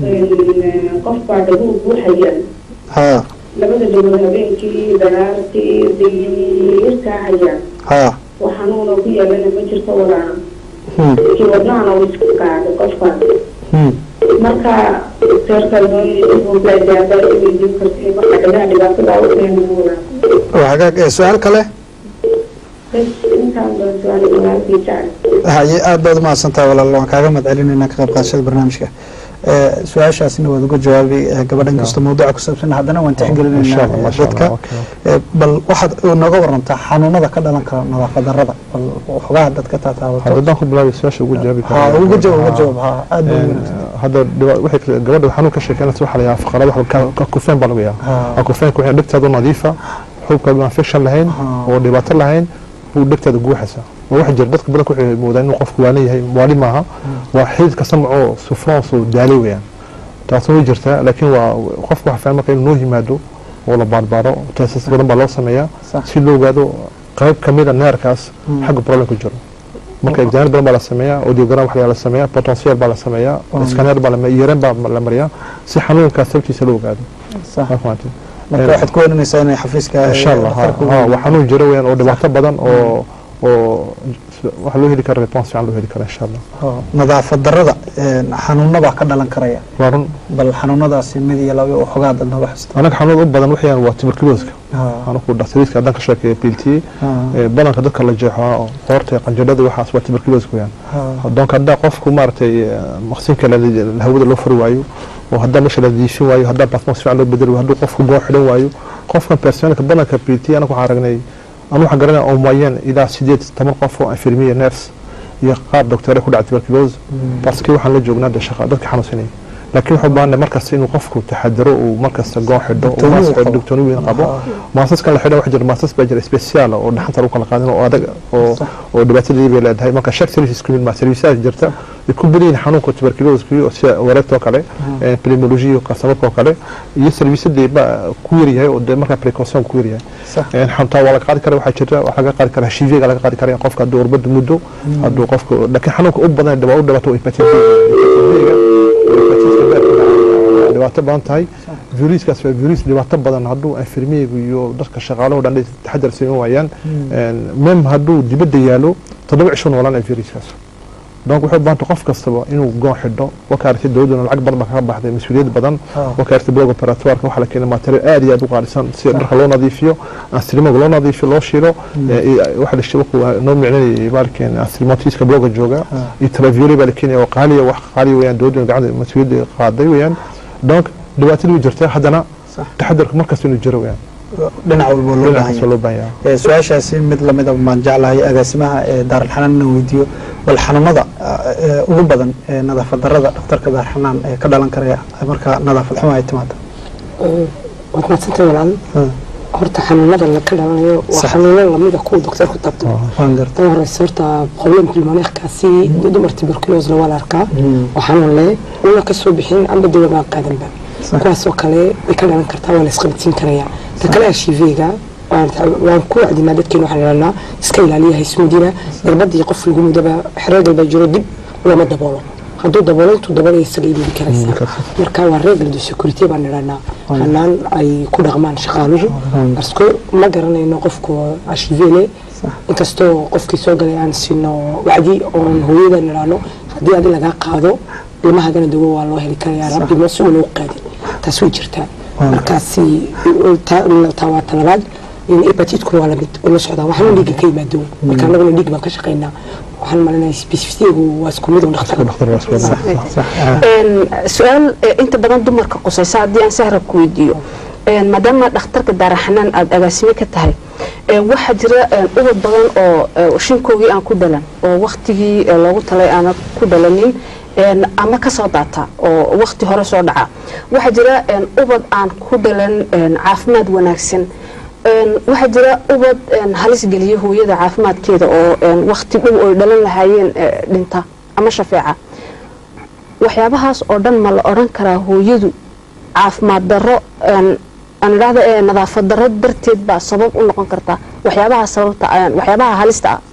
qof baa dhaguhu buuxayaan ha labada dhagood habeenkii dagaartii dayirkaa hayaan ha wax xanuuna ku yeelana ma jirto walaalo hmm, kii wadnahana uu isku qaaday qofkaas hmm. marka doctorka doonayaaadaada weydiin kartay marka dhagaha dhibaatada u keena walaalo waa hagaag ee su-aal kale bas intaan baan su-aal walaalkii jecel haye aad baad umahadsan tahay walaal waan kaaga mahad celinayna ka qayb qaadashada barnaamijka ee su-aashaasina waad uga jawaabay ee gabadhan kasta mawduuca ku saabsan haddana waan insha tixgelinaynaa allah ee masha dadka allah okay. Ee, bal waxaad nooga warantaa xanuunada ka dhalan kara nadaafad darrada bal waxoogaha dadka taataabato haddaan ku bilaabay su-aasha ugu jawaabi ha uga jawaab uga jawaab ha aad baa Een, hadda dhiba- waxay kale- gabadha xanuun ka sheekeynaysa waxaa la yahaa faqarada waxa kufeen baa lagu yahaa Ha. kufeenka waxay dhegtaadu nadiifa xubkaadu infection lahayn Ha. oo dhibaato lahayn buu dhegtaada guuxaysa oo waxa jira dadka badanka waxay moodaan inuu qofku waalan yahay waali maaha waa xididka samcoo sufrance oo daalay weeyaan taasna way jirtaa laakiin waa qofku waxa fiican marka inuu noo yimaado oo la baarbaaro teesas badan baa loo sameeyaa Sax. si loo ogaado qayb ka mid a neerkaas Hmm. xagga problem ku jiro marka exaamir badan baa la sameeyaa audiogram waxaa la sameeyaa potential baa la sameeyaa Hmm. scanner baa la yareen baa la mariyaa si xanuunkaas sababtiisa loo ogaado sax Waa fahamtay? marka waxaad ku warinaysaa inay xafiiska insha allah ha- dhakhtarka ha, u- waa xanuun jiro weeyaan oo dhibaato badan oo oo waxa loo heli kara response fiican loo heli kara insha allah Ha, nadaafad darrada ee, xanuunabaa ka dhalan karaya waa run bal xanuunadaasi mid iyo laba waxoogaa dad nooga xista anaga xanuun u badan waxayaan waa tuberculoska Ha, anaku dhakhtariyadka haddaan ka sheekeeya piltiye ha, badanka dadka la jeexaa oo qoorta qanjidhada waxaas waa tuberculoska weeyaan ha, donc haddaa qofku maaragtay eh, maqsinka la- la- hawada loo furi waayo oo haddaa meesha la diifin waayo haddaa basmas fiican loo bedeli waayo hadduu qofku goo xidhan waayo qofkan personalka badanka pt anaga waxaan aragnay anu waxaan garanaya oo moyen ilaa sideed toban qof oo infirmiye nurse iyo qaar doctore ku dhacay tuberculose baski waxaan la joognaa de shaqa dadka xanuunsanaya laakiin wuxuu baahanay markasta inuu qofku taxadaro uu markasta goon xidho oo maas xidho doctooni weyn qabo maasaskan la xidho waxa jira maasas baa jira special oo dhaxanta lagu kala qaadin oo adag oo oo dhibaatadii bay leedahay marka shaq service isku mid ma services jirta ay ku badan yihiin xanuunka tuberculose iyo sida wareegtoo kale pneumology iyo qasamabka oo kale iyo serviceadii ba ku yar yahay oo de marka precaution ku yar yahay xantaa waa laga qaadi karaa waxaa jirta waxaa laga qaadi karaa HIV ga laga qaadi karaa qofka hadduu urbada muddo hadduu qofka laakiin xanuunka u badan dhibaa u dhibaato hepatitis dhibaato badan tahay viruskaas waa virus dhibaato badan hadduu infirmiyegu iyo dadka shaqaalahu dhan taxadar siman waayaan mem hadduu dibadda yaalo toddoba cisho noolanaya viruskaas donc waxay u baahanta qof kastaba inuu goon xidho wakaartay dowladuna lacag badan baa kaga baxday mas-uuliyad badan wakaartay blog operatorka waxaa la keenay material aad iyo aad u qaalisan sida dharka loo nadiifiyo anstrimoga loo nadiifiyo loo shiilo waxa la shabaku noo micnanayay baalkeen anstrimotiska bloga jooga iyo travioli baa la keenaya oo qaaliya wax qaaliya weeyaan dowladuna gacanta mas-uuliyadda qaaday weeyaan donc dhibaatadii way jirtaa haddana taxadarku markasta inuu jiro weeyaan dhinac walba loo baahan yahay su-aashaasi mid lamida baan jeclahay agaasimaha ee daaralxanaan inaan weydiiyo bal xanuunada ugu badan ee nadaafad darada dhakhtarka daaralxanaan ee ka dhalan karaya marka nadaafad xumo ay timaado waad mahadsantay walaal horta xanuunada ka dhalanayo waa xanuuno lamida kuwa doktorku tabto tan horeysa horta problem pulmoneerkaasi dumar tuberculosena waa la arkaa oo xanuun leh una kasoo bixin amba dawa baan qaadanba kuwaasoo kale way ka dhalan kartaa waa la isqabadsiin karayaa ta kale ashivega waan ku wacdinaa dadkeena waxaan idhahnaa iska ilaaliya haysmudina darbadii qof lagu mudaba reegal baa jiro dib looma daboolo hadduu daboolo intuu daboolaya isaga iibin karaysa marka waa reegal de security baan idhahnaa hanaan ay ku dhaqmaan shaqaaluhu basko ma garanayno qofku ashivele inkastoo qofkii soo galay aan siino wacdi oon hooyadan idhaahno haddii adi lagaa qaado ilmahagana dawo waa loo heli karaya rabbi masuul loo qaadin taas way jirtaa markaasi taa waa talabaad hepatitku waa lamid oo la socdaa waxaan dhiigga ka yimaado marka anaguna dhiig baan ka shaqaynaa waxaan malinaya specificitygu waa isku mid su-aal inta badan dumarka qusaysa haddii aan sahra ku weydiiyo maadaama dhakhtarka daaraxanaan aada agaasime ka tahay waxaa jira ubad badan oo shinkoogii aan ku dhalan oo waktigii loogu talay aana ku dhalanin ama kasoo daata oo wakti hore soo dhaca waxaa jira ubad aan ku dhalan caafimaad wanaagsan waxaa jira ubad halis geliya hooyada caafimaadkeeda oo wakti dhow oy dhalan lahaayeen dhinta ama shafeeca waxyaabahaas oo dhan ma la odhan karaa hooyadu caafimaad daro aan idhaahda nadaafad daro darteed baa sabab u noqon kartaa waxyaabaha sababta waxyaabaha halista ah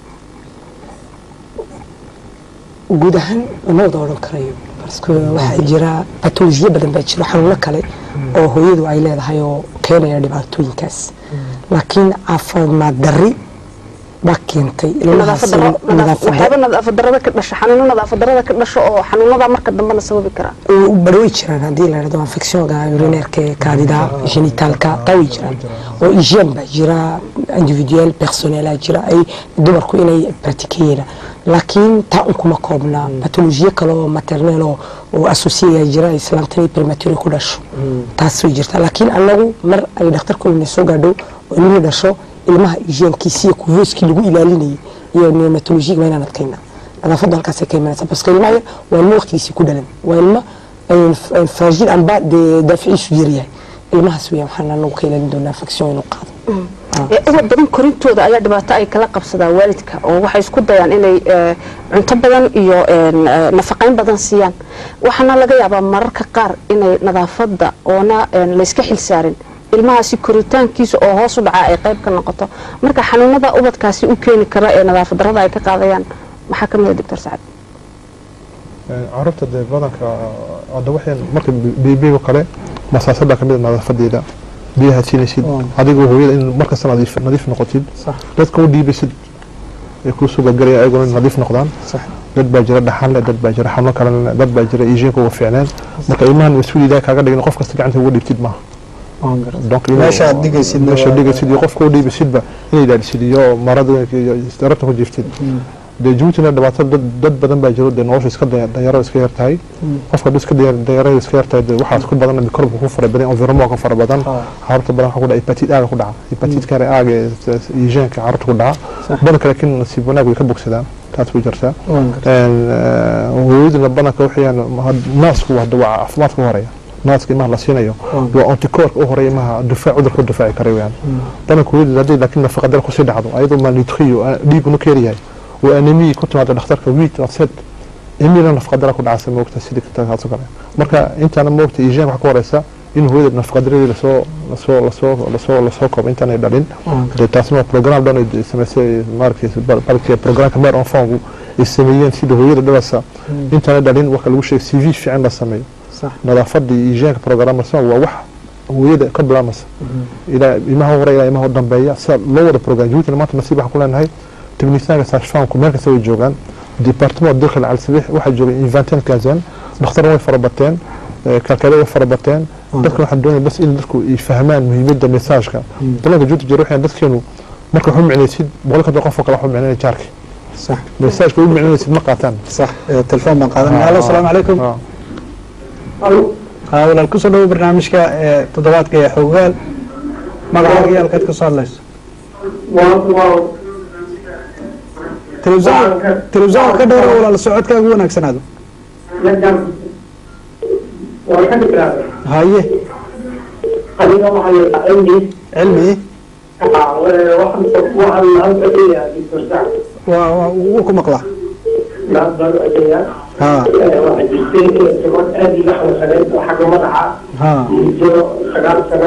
guud ahaan lama wada odhan karayo baske waxaa jira batolojiyo badan baa jiro xanuuno kale oo hooyadu ay leedahay oo keenaya dhibaatooyinkaas laakiin caafimaad dari baa keentay waxyaaba nadaafad darada ka dhasha xanuuno nadaafad darada ka dhasho oo xanuunada marka dambena sababi karaa barway jiraan haddii la dhahdo infectionka urineerka kaadida genitaalka taa way jiraan oo hygiene baa jira individual personnel jira ay dumarku inay praktikeeyeen laakiin taa un kuma koobna batolojiyo kale oo maternel oo associaya jira islaamtani premature ku dhasho taas way jirtaa laakiin anagu mar ay dhakhtarku ina soo gaadho oo ilmihii dhasho ilmaha hygienkiisi iyo kuvooskii lagu ilaalinayay iyo neomatolojiga waa inaan adkayna nadaafadda halkaasay ka imanaysa baska ilmaha waa ilmo waqtigiisii ku dhalan waa ilmo faajil amba dee daaficiisu yaryahay ilmahaas weya waxaan anagu ka ilaalin doonaa infection inuu qaado ubad badan korintooda ayaa dhibaato ay kala qabsadaa waalidka oo waxay isku dayaan inay cunto badan iyo nafaqayn badan siiyaan waxaana laga yaabaa mararka qaar inay nadaafadda oona layska xilsaarin ilmahaasi koritaankiisa oo hoos u dhacaa ay qayb ka noqoto marka xanuunada ubadkaasi u keeni kara ee nadaafad darada ay ka qaadayaan maxaa ka mid a doctor sacad carruurta dee badanka hadda waxay marka bibiga kale masaasada kamid a nadaafadeeda biyaha siinaysid adigoo hooyada in markasta nadiif nadiif noqotid dadka u dhiibaysid ay kuu soo gargaraya ayaguna in nadiif noqdaan dad baa jira dhaxan leh dad baa jira xanuun kale leh dad baa jira ijiinka uga fiicneen marka ilmahan mas-uuliyada kaaga dhigin qof kasta gacanta uga dhiibtid maaha meesha aad dhigaysid meesha dhigaysid iyo qofka u dhiibaysidba inay ilaalisid iyo marada iyo darabta ku jiiftid dee jabuutina dhibaato dad dad badan baa jiro dee nolosha iska daya- danyarada iska yar tahay qofka hadduu iska daya- danyarada iska yar tahay dee waxaas ku badan mikrobka ku fara badan environment ka fara badan carruurta badan waxaa ku dhaca hepatit aaga ku dhaca hepatit kare aaga ee yijeenka carruurta ku dhaca badanka laakiin nasiib wanaag way ka bogsadaan taas way jirtaa hooyaduna badanka waxayaan naasku hadda waa caafimaadka u horeeya naaska ilmaha la siinayo waa anticorka u horeeya ilmaha difaac cudurka u difaaci kara weyaan badanka hooyadu hadday laakiin nafaqa dal kusii dhacdo ayadoo malnutriyo dhiigunu ka yaryahay oo anemiyi ku timaado dhakhtarka wiit afsed emila nafaqa dala ku dhacasa moogta sidii kaasoo kale marka intaana moogta ijianka waxa ka horeysa in hooyada nafaqa daradii lasoo lasoo lasoo lasoo lasoo koobo intaanay dhalin dee taasna waa program dhan ay samaysay maaragtay balki programka meer onfongu ay sameeyeen sida hooyada dhalasa intaanay dhalin waxa lagu sheegay cv fiican la sameeyo nadaafada iyo ijianka programmersan waa wax hooyada ka bilaabmaysa ilaa ilmaha hore ilaa ilmaha dambeeya sida loo wada program jabuutina maanta nasiib waxaan ku leenahay تبنيسان ساشفانكم مالك سوي جوغان ديبارتمون داخل على السبيح واحد جوغان انفانتين كازان دكتور وي فربتين كالكالي وي فربتين dadka waxaan doonaya bas in dadku ay fahmaan muhiimadda mesaajka dalanka juuta jira waxaan dadkeenu marka waxu micnaysid boqolka dad qof kale waxu micnaya jaarki صح mesaajka u micnaysid ma qaataan صح تلفون بان قادنا الو السلام عليكم ها walaal kusoo dhawo barnaamijka ee toddobaadka ee xogaal magacaaga iyo halkaad kasoo hadlayso telefisaan telefisaan ka dhowra walaal socodkaaga wanaagsanaado haye adiga waxaa la cilmi cilmi waxaan halka leeyahay bisirsac waa waa wuu ku maqlaa naad baan adeeyaa ha waxaa jirtay gabadh aad iga xanuunsaneyd oo xagga madaxa ha jiro sagaal sana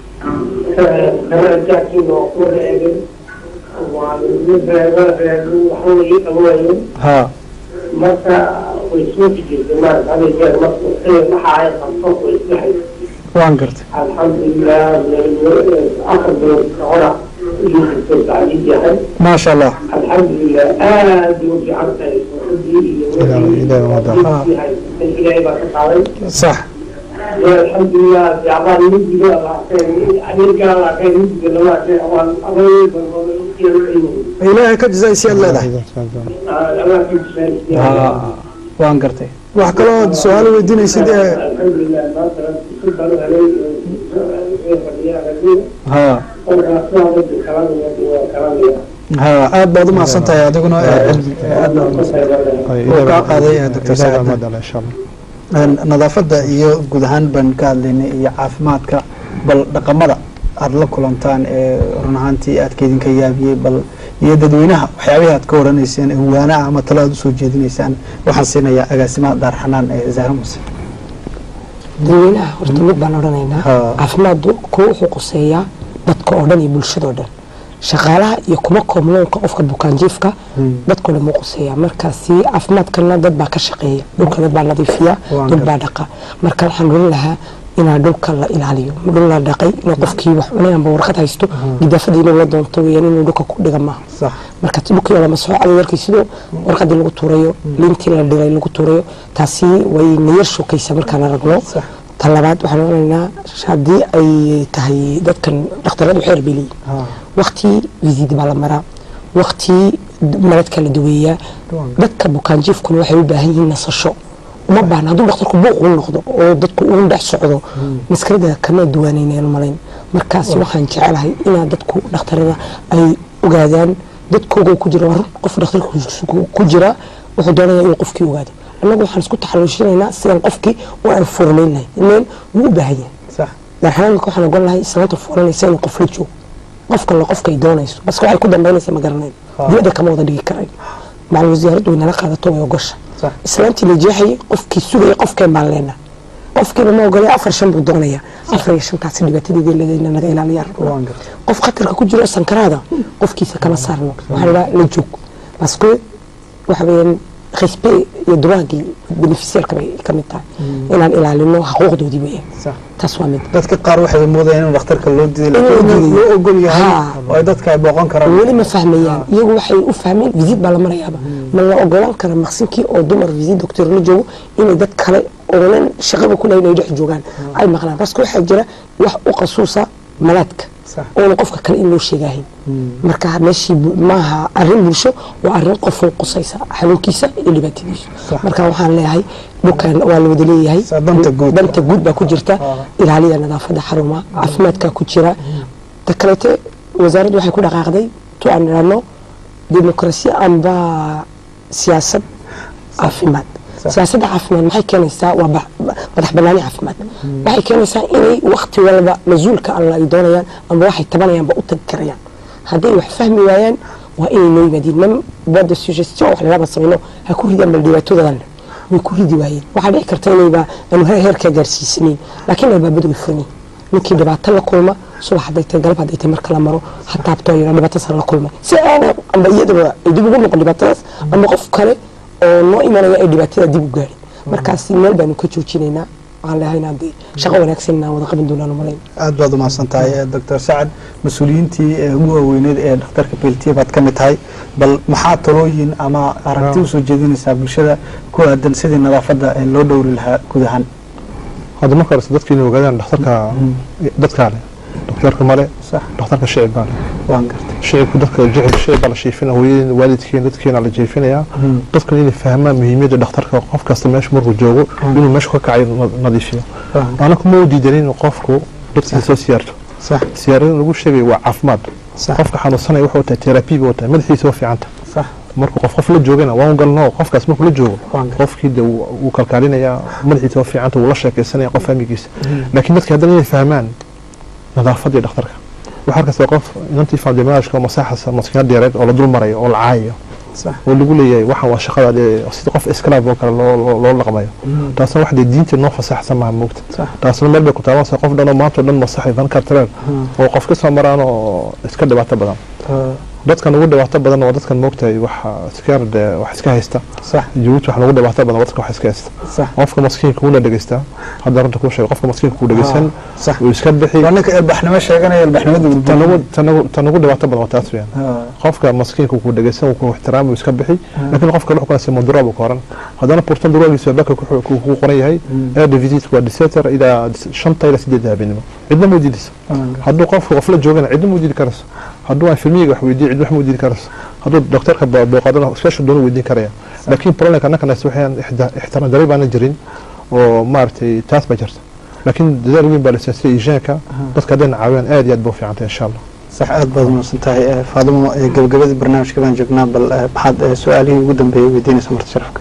sana jaakiin oo ku wada eegay waa waxba ii dhawaayen ha marka way suufi jirtay maarata hada jeer marka waxa ay qabto way isdhexay waan gartay alxamdulilah afar bilood ka hora iyuu jirtay tacliid yahay ما شاء الله الحمد لله آه يوجي عرضي إلهي بارك الله صح الحمد لله في عبار نجي الله خير أمريكا الله خير نجي الله خير ilaahay ka jazaysi aad leedahay الله ha waan gartay wax kaloo su-aal weydiinaysid ee الحمد لله مثلا سلطة عليه ha ha aad baad u mahadsan tahay adiguna ee cilmi ee aad baad u mahadsan Wuu kaa qaaday, eh, Dr. Saad. insha allah Een, nadaafadda iyo guud ahaan baan ka hadlaynay iyo caafimaadka bal dhaqamada aada la kulantaan ee run ahaantii aadka idinka yaabiyey bal iyo dadweynaha waxyaabihii aad ka waranayseen ee waana ah ama talo aad usoo jeedinaysaan waxaan siinayaa agaasimaha daarxanaan ee zahra muse dadweynaha horta mid baan odhanaynaa Ha. caafimaadku kuwa wuxuu quseeyaa dadka oo dhan iyo bulshadoo dhan shaqaalaha iyo kuma koomloonka qofka bukaanjiifka dadkoo dhan muu quseeyaa markaasi caafimaadkana dad baa ka shaqeeya dhulka dad baa nadiifiya Waan dad baa dhaqa marka waxaan odhan lahaa inaa dhulka la ilaaliyo dhul la dhaqay inuu qofkii wax cunay amba warqad haysto gidaafadii inuu la doonto weyaan inuu dhulka ku dhiga maaha sax marka dhulkii lama soo caday warkii sidoo warqadii lagu tuurayo liintii la dhilay lagu tuurayo taasi way nayar shukaysa markaan aragno Sax. ta labaad waxaan odhanaynaa haddii ay tahay dadkan dhakhtaradu xeer bay leeyihin ha waqti visit baa la maraa waqti maradka la daweeyaa dadka bukaanjiifkuna waxay u baahan yihiin nasasho uma baahna hadduu dhakhtarku buuq u noqdo oo dadku uu dhex socdo maskarada kama duwaanaynayaan malayn markaasi waxaan jecelahay inaa dadku dhakhtarada ay ogaadaan dadkooga ku jira waa run qof dhakhtarka ku jira wuxuu doonaya inuu qofkii ogaado annagu waxaan isku taxaluushinaynaa sidaan qofkii u aan furnayn lahay ileen wuu u baahan yahay sax daarxanaanka waxaan ogon lahay islaanta furanaysa inuu qof la joogo qofkan la qofka ay doonayso bas waxay ku dambaynaysa ma garanayn dibadda kama wada dhigi karayn macalin wasaaraddu way nala qaadato way ogosha Sax. islaantii la jeexayay qofkii sugaya qofkeen baan leenaa qofkiiba ma ogolay afar shan buu doonaya afar iyo shantaasi dhibaatadeedii leedayna naga ilaaliyaa waan gartay qof khatarka ku jiro sankaraada qofkiisa kama saarno waxaa la la joog baske waxa weeyaan respect iyo duwaagii beneficiarka bay ka mid tahay inaan ilaalino xuquuqdoodii weeyaan sax taas waa mid dadka qaar waxay moodayaan in dhakhtarka loo diiday In loo laakiin diiday. loo ogol yahay Ha. oo ay dadka ay booqan karaan weli ma fahmayaan iyagu waxay u fahmeen visit baa la marayaaba ma la ogolaan kara maqsinkii oo dumar visit doctor la joogo inay dad kale oonan shaqaba ku lahayn ay dhex joogaan ay maqlaan baske waxaa jira wax u qasuusa malaadka oona qofka kale in loo sheegahayn marka meeshii bu- maaha arrin bulsho waa arrin qofun qusaysa xanuunkiisa iyo dhibaatadiisa marka waxaan leeyahay dhulkan waa la wada leeyahay danta guud baa ku jirta ilaaliya nadaafada xarumaha caafimaadkaa ku jira ta kaleete wasaaraddu waxay ku dhaqaaqday tu aan idhaahno demokrasiya amba siyaasad caafimaad siyaasadda caafimaad maxay keenaysaa waa ba- ba- madax banaani caafimaad waxay keenaysaa inay wakti walba mas-uulka alla ay doonayaan amba waxay tabanayaanba u tagi karayaan hadday wax fahmi waayaan waa inay noo yimaadiin nam boda suggestion wax lalaba samayno ha ku ridaan bal dhibaatoodadan way ku ridi waayeen waxaa dhici karta inayba aanu he- heerkaa gaarsiisanayn laakiin albaabadu way furan yihiin ninkii dhibaato la kulma subax hadday tahay galab hadday tahay marka la maro ha taabtoo yara dhibaatadaas la kulmay si aana amba iyadaba ay dib ugu noqon dhibaatadaas amba qof kale oo noo imanaya ay dhibaatada dib u gaarin markaasi meel baanu ka joojinaynaa waxaan leeyahay haddii shaqo wanaagsan inaan wada qaban doonaan umalayn aad baad umahadsan tahay doctor sacad mas-uuliyiintii ee ugu waaweyneed ee dhakhtarka beltiya baad ka mid tahay bal maxaa talooyin ama aragti usoo jeedinaysaa bulshada ku aadan sidii nadaafadda ee loo dhowri lahaa guud ahaan hadda marka horese dadka inay ogaadaan dhakhtarka dadkaa leh dhakhtarka male dhakhtarka shicib baa leh waan gartay shicibku dadka jecel shicib baa la shiifinaya hooyadeen waalidkeen dadkeena la jeefinayaa dadkan inay fahmaan muhiimiyadda dhakhtarka qof kasta meesha markuu joogo inuu meesha ka kacayo na- nadiifiyo ana kuma u diidanin inuu qofku dadkiisa soo siyaarto siyaarada lagu sheegayo waa caafimaad qofka xanuunsanaya wuxuu tahay terabi buu tahay madaxiisa waa fiicanta markuu qof qof la joogana waan galno qofkaas markuu la joogo qofkii de wuu wuu kalkaalinayaa madaxiisa waa fiicanta wuu la sheekaysanaya qof fahmigiisa laakiin dadka haddana inay fahmaan nadaafadii dhakhtarka waxaa arkaysa qof inantii faadimaaashka masaaxasa maskiinad dheereed oo la dul marayo oo la caayayo oo lagu leeyahay waxan waa shaqada dee sida qof iskalaab oo kale loo loo- loo dhaqmayo taasna wax dee diinta noo fasaxsan maaha moogta taasna meel bay ku taabanaysaa qof dhan oo maanta oo dhan masaxay van kartareen oo qof ka soo maraan oo iska dhibaato badan dadkan ugu dhibaato badan waa dadkan moogtahay waxa iska de wax iska haysta jabuuti wax ugu dhibaato badan waa dadka wax iska haysta qofka maskiinka wuu la dhegeystaa hadda runta kuu sheego qofka maskiinka kuu dhegeysan wuu iska bixi waa ninka ilbaxnimo sheeganaya ilbaxnimada uu tan ugu- tan ugu- tan ugu dhibaato badan waa taas weyaan qofka maskiinka kuu dhegeysan wuu ku ixtiraam wuu iska bixi laakiin qofka wuxuu kanase mudura buu ka oran haddana pourtant duraagiisa baka ku ku qoran yahay air de visite waa diseter ilaa shanta ilaa sideed habeenimo cidna ma diidayso hadduu qofka qof la joogana cidna ma diidi karayso hadduu aan filmiga wax weydiiyo cidna wax ma diidi karayso hadduu doktorka bo- booqadana special doonu weydiin karaya laakiin problemka annakanas waxaan ixtiraam daray baana jirin oo maaragtay taas baa jirta laakiin dadaal weyn baa la siyaa sida ijaanka dadka haddayna caawiyaan aad iyo aad ba u fiicantay insha allah sax aad baad umahadsan tahay Eh, faadimo eh, gabagabadii barnaamijka baan joognaa bal eh, maxaad eh, su-aalihii ugu dambeeyey weydiinaysa marta sharafka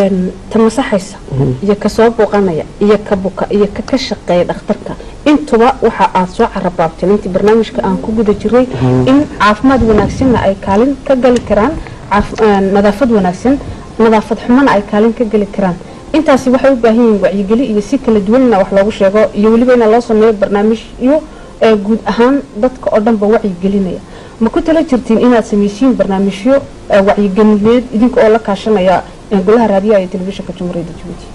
ta masaxaysa iyo ka soo booqanaya iyo ka buka iyo ka ka shaqeeya dhakhtarka intuba waxa aad soo carabaabteen intii barnaamijka aan ku guda jiray in caafimaad wanaagsanna ay kaalin ka gali karaan caaf- eh, nadaafad wanaagsan nadaafad xumana ay kaalin ka geli karaan intaasi waxay u baahan yihiin wacyigeli iyo si kala duwanna wax loogu sheego iyo weliba in loo sameeyo barnaamijyo ee guud ahaan dadka oo dhanba wacyigelinaya ma ku tala jirtiin inaad samaysiin barnaamijyo ee wacyigelineed idinka oo la kaashanaya ee golaha raadiyaha iyo telefishinka jamhuuriyadda jabuuti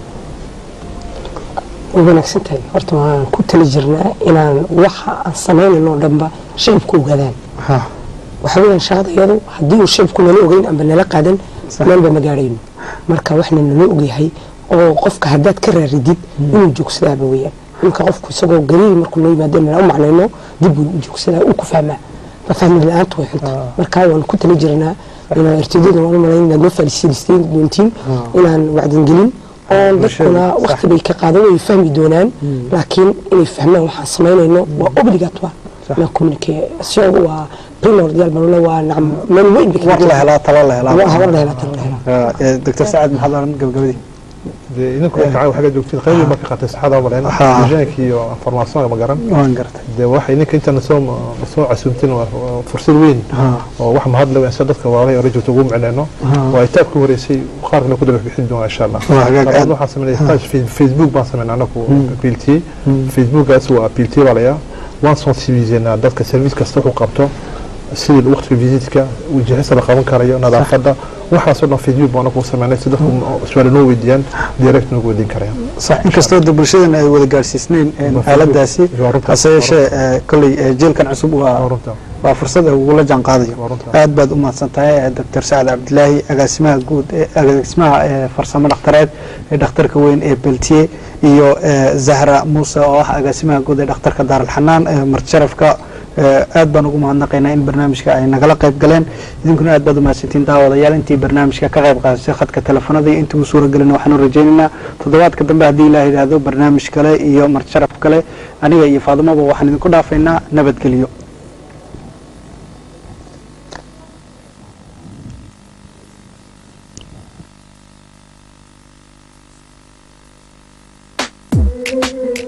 way wanaagsan tahay horta waan ku tali jirnaa inaan waxa aan samaynayno oo dhanba shacibku ogaadaan waxa weeyaan shaqadayadu haddii uu shacibku nala ogeyn amba nala qaadan meelba ma gaadhayno marka waxna nala ogyahay oo qofka haddaad ka raaridid inuu joogsadaaba weeyaan ninka qofku isagoo gariir markuu noo yimaado nala u macnayno dib buu u joogsadaa uu ku fahmaa ma fahmi la-aantu way xunta marka waan ku tali jirnaa inaan ertadada waan u malayn inaad noo faalisiilisteen doontiin inaan wacdingelin oon dadkuna wakti bay ka qaadan way fahmi doonaan laakiin inay fahmaan waxaan samaynayno waa obligatoire na communication waa primordial balona waa nacam meel weyn bay war la helaa talo la helaa war la helaa talo la helaa Eh, doctor sacad maxaad oran gabagabadii dee idinku waxaa waxaga joogtiin qayb ma ka qaatay saxada oo maleen Ha. ijaanki iyo information ma garan waan gartay dee waxa idinka inta soo soo casuumtin waa waa fursad weyn oo wax mahad leh sa dadka waalay oo rajulta ugu micnayno waa itaab ku horeysay qaar kale ku daba bixin doona insha allah Waa hagaag Labaad aad. waxaan sameynay page Face- facebook baan sameynay anaku appealtiye facebookaas waa appealtiye baa layaa waan sensibiliseynaa dadka service kasta wuxuu qabto sidii waqtiga visitka wajahista la qaban karayo nadaafadda waxaasoo dhan facebook baan anaku sameynay si dadku su-aalo noo weydiiyaan direct noogu weydiin karayaan sax inkastoo de bulshadan ay wada gaarsiisnayn eh, aaladaasi hase yeeshee eh, kolley eh, jeelkan cusub waa waa fursad ay ugula jaan qaadayo aad baad u mahadsan tahay eh, doctor sacad cabdilaahi agaasimaha guud ee agaasimaha eh, farsamo dhakhtareed ee dhakhtarka weyn ee beltiye iyo eh, zahra muuse oo ah agaasimaha guud ee dhakhtarka daaralxanaan ee marti sharafka aad baan ugu mahadnaqaynaa in barnaamijka ay nagala qayb galeen idinkuna aad baad umahadsantiin daawadayaal intii barnaamijka ka qayb qaadatay khadka telefoonada iyo intii uu suuragelina waxaanu rajaynaynaa toddobaadka dambe haddii ilaah yidhaahdo barnaamij kale iyo marjaraf kale aniga iyo faadumaba waxaan idinku dhaafaynaa nabadgelyo Thank you.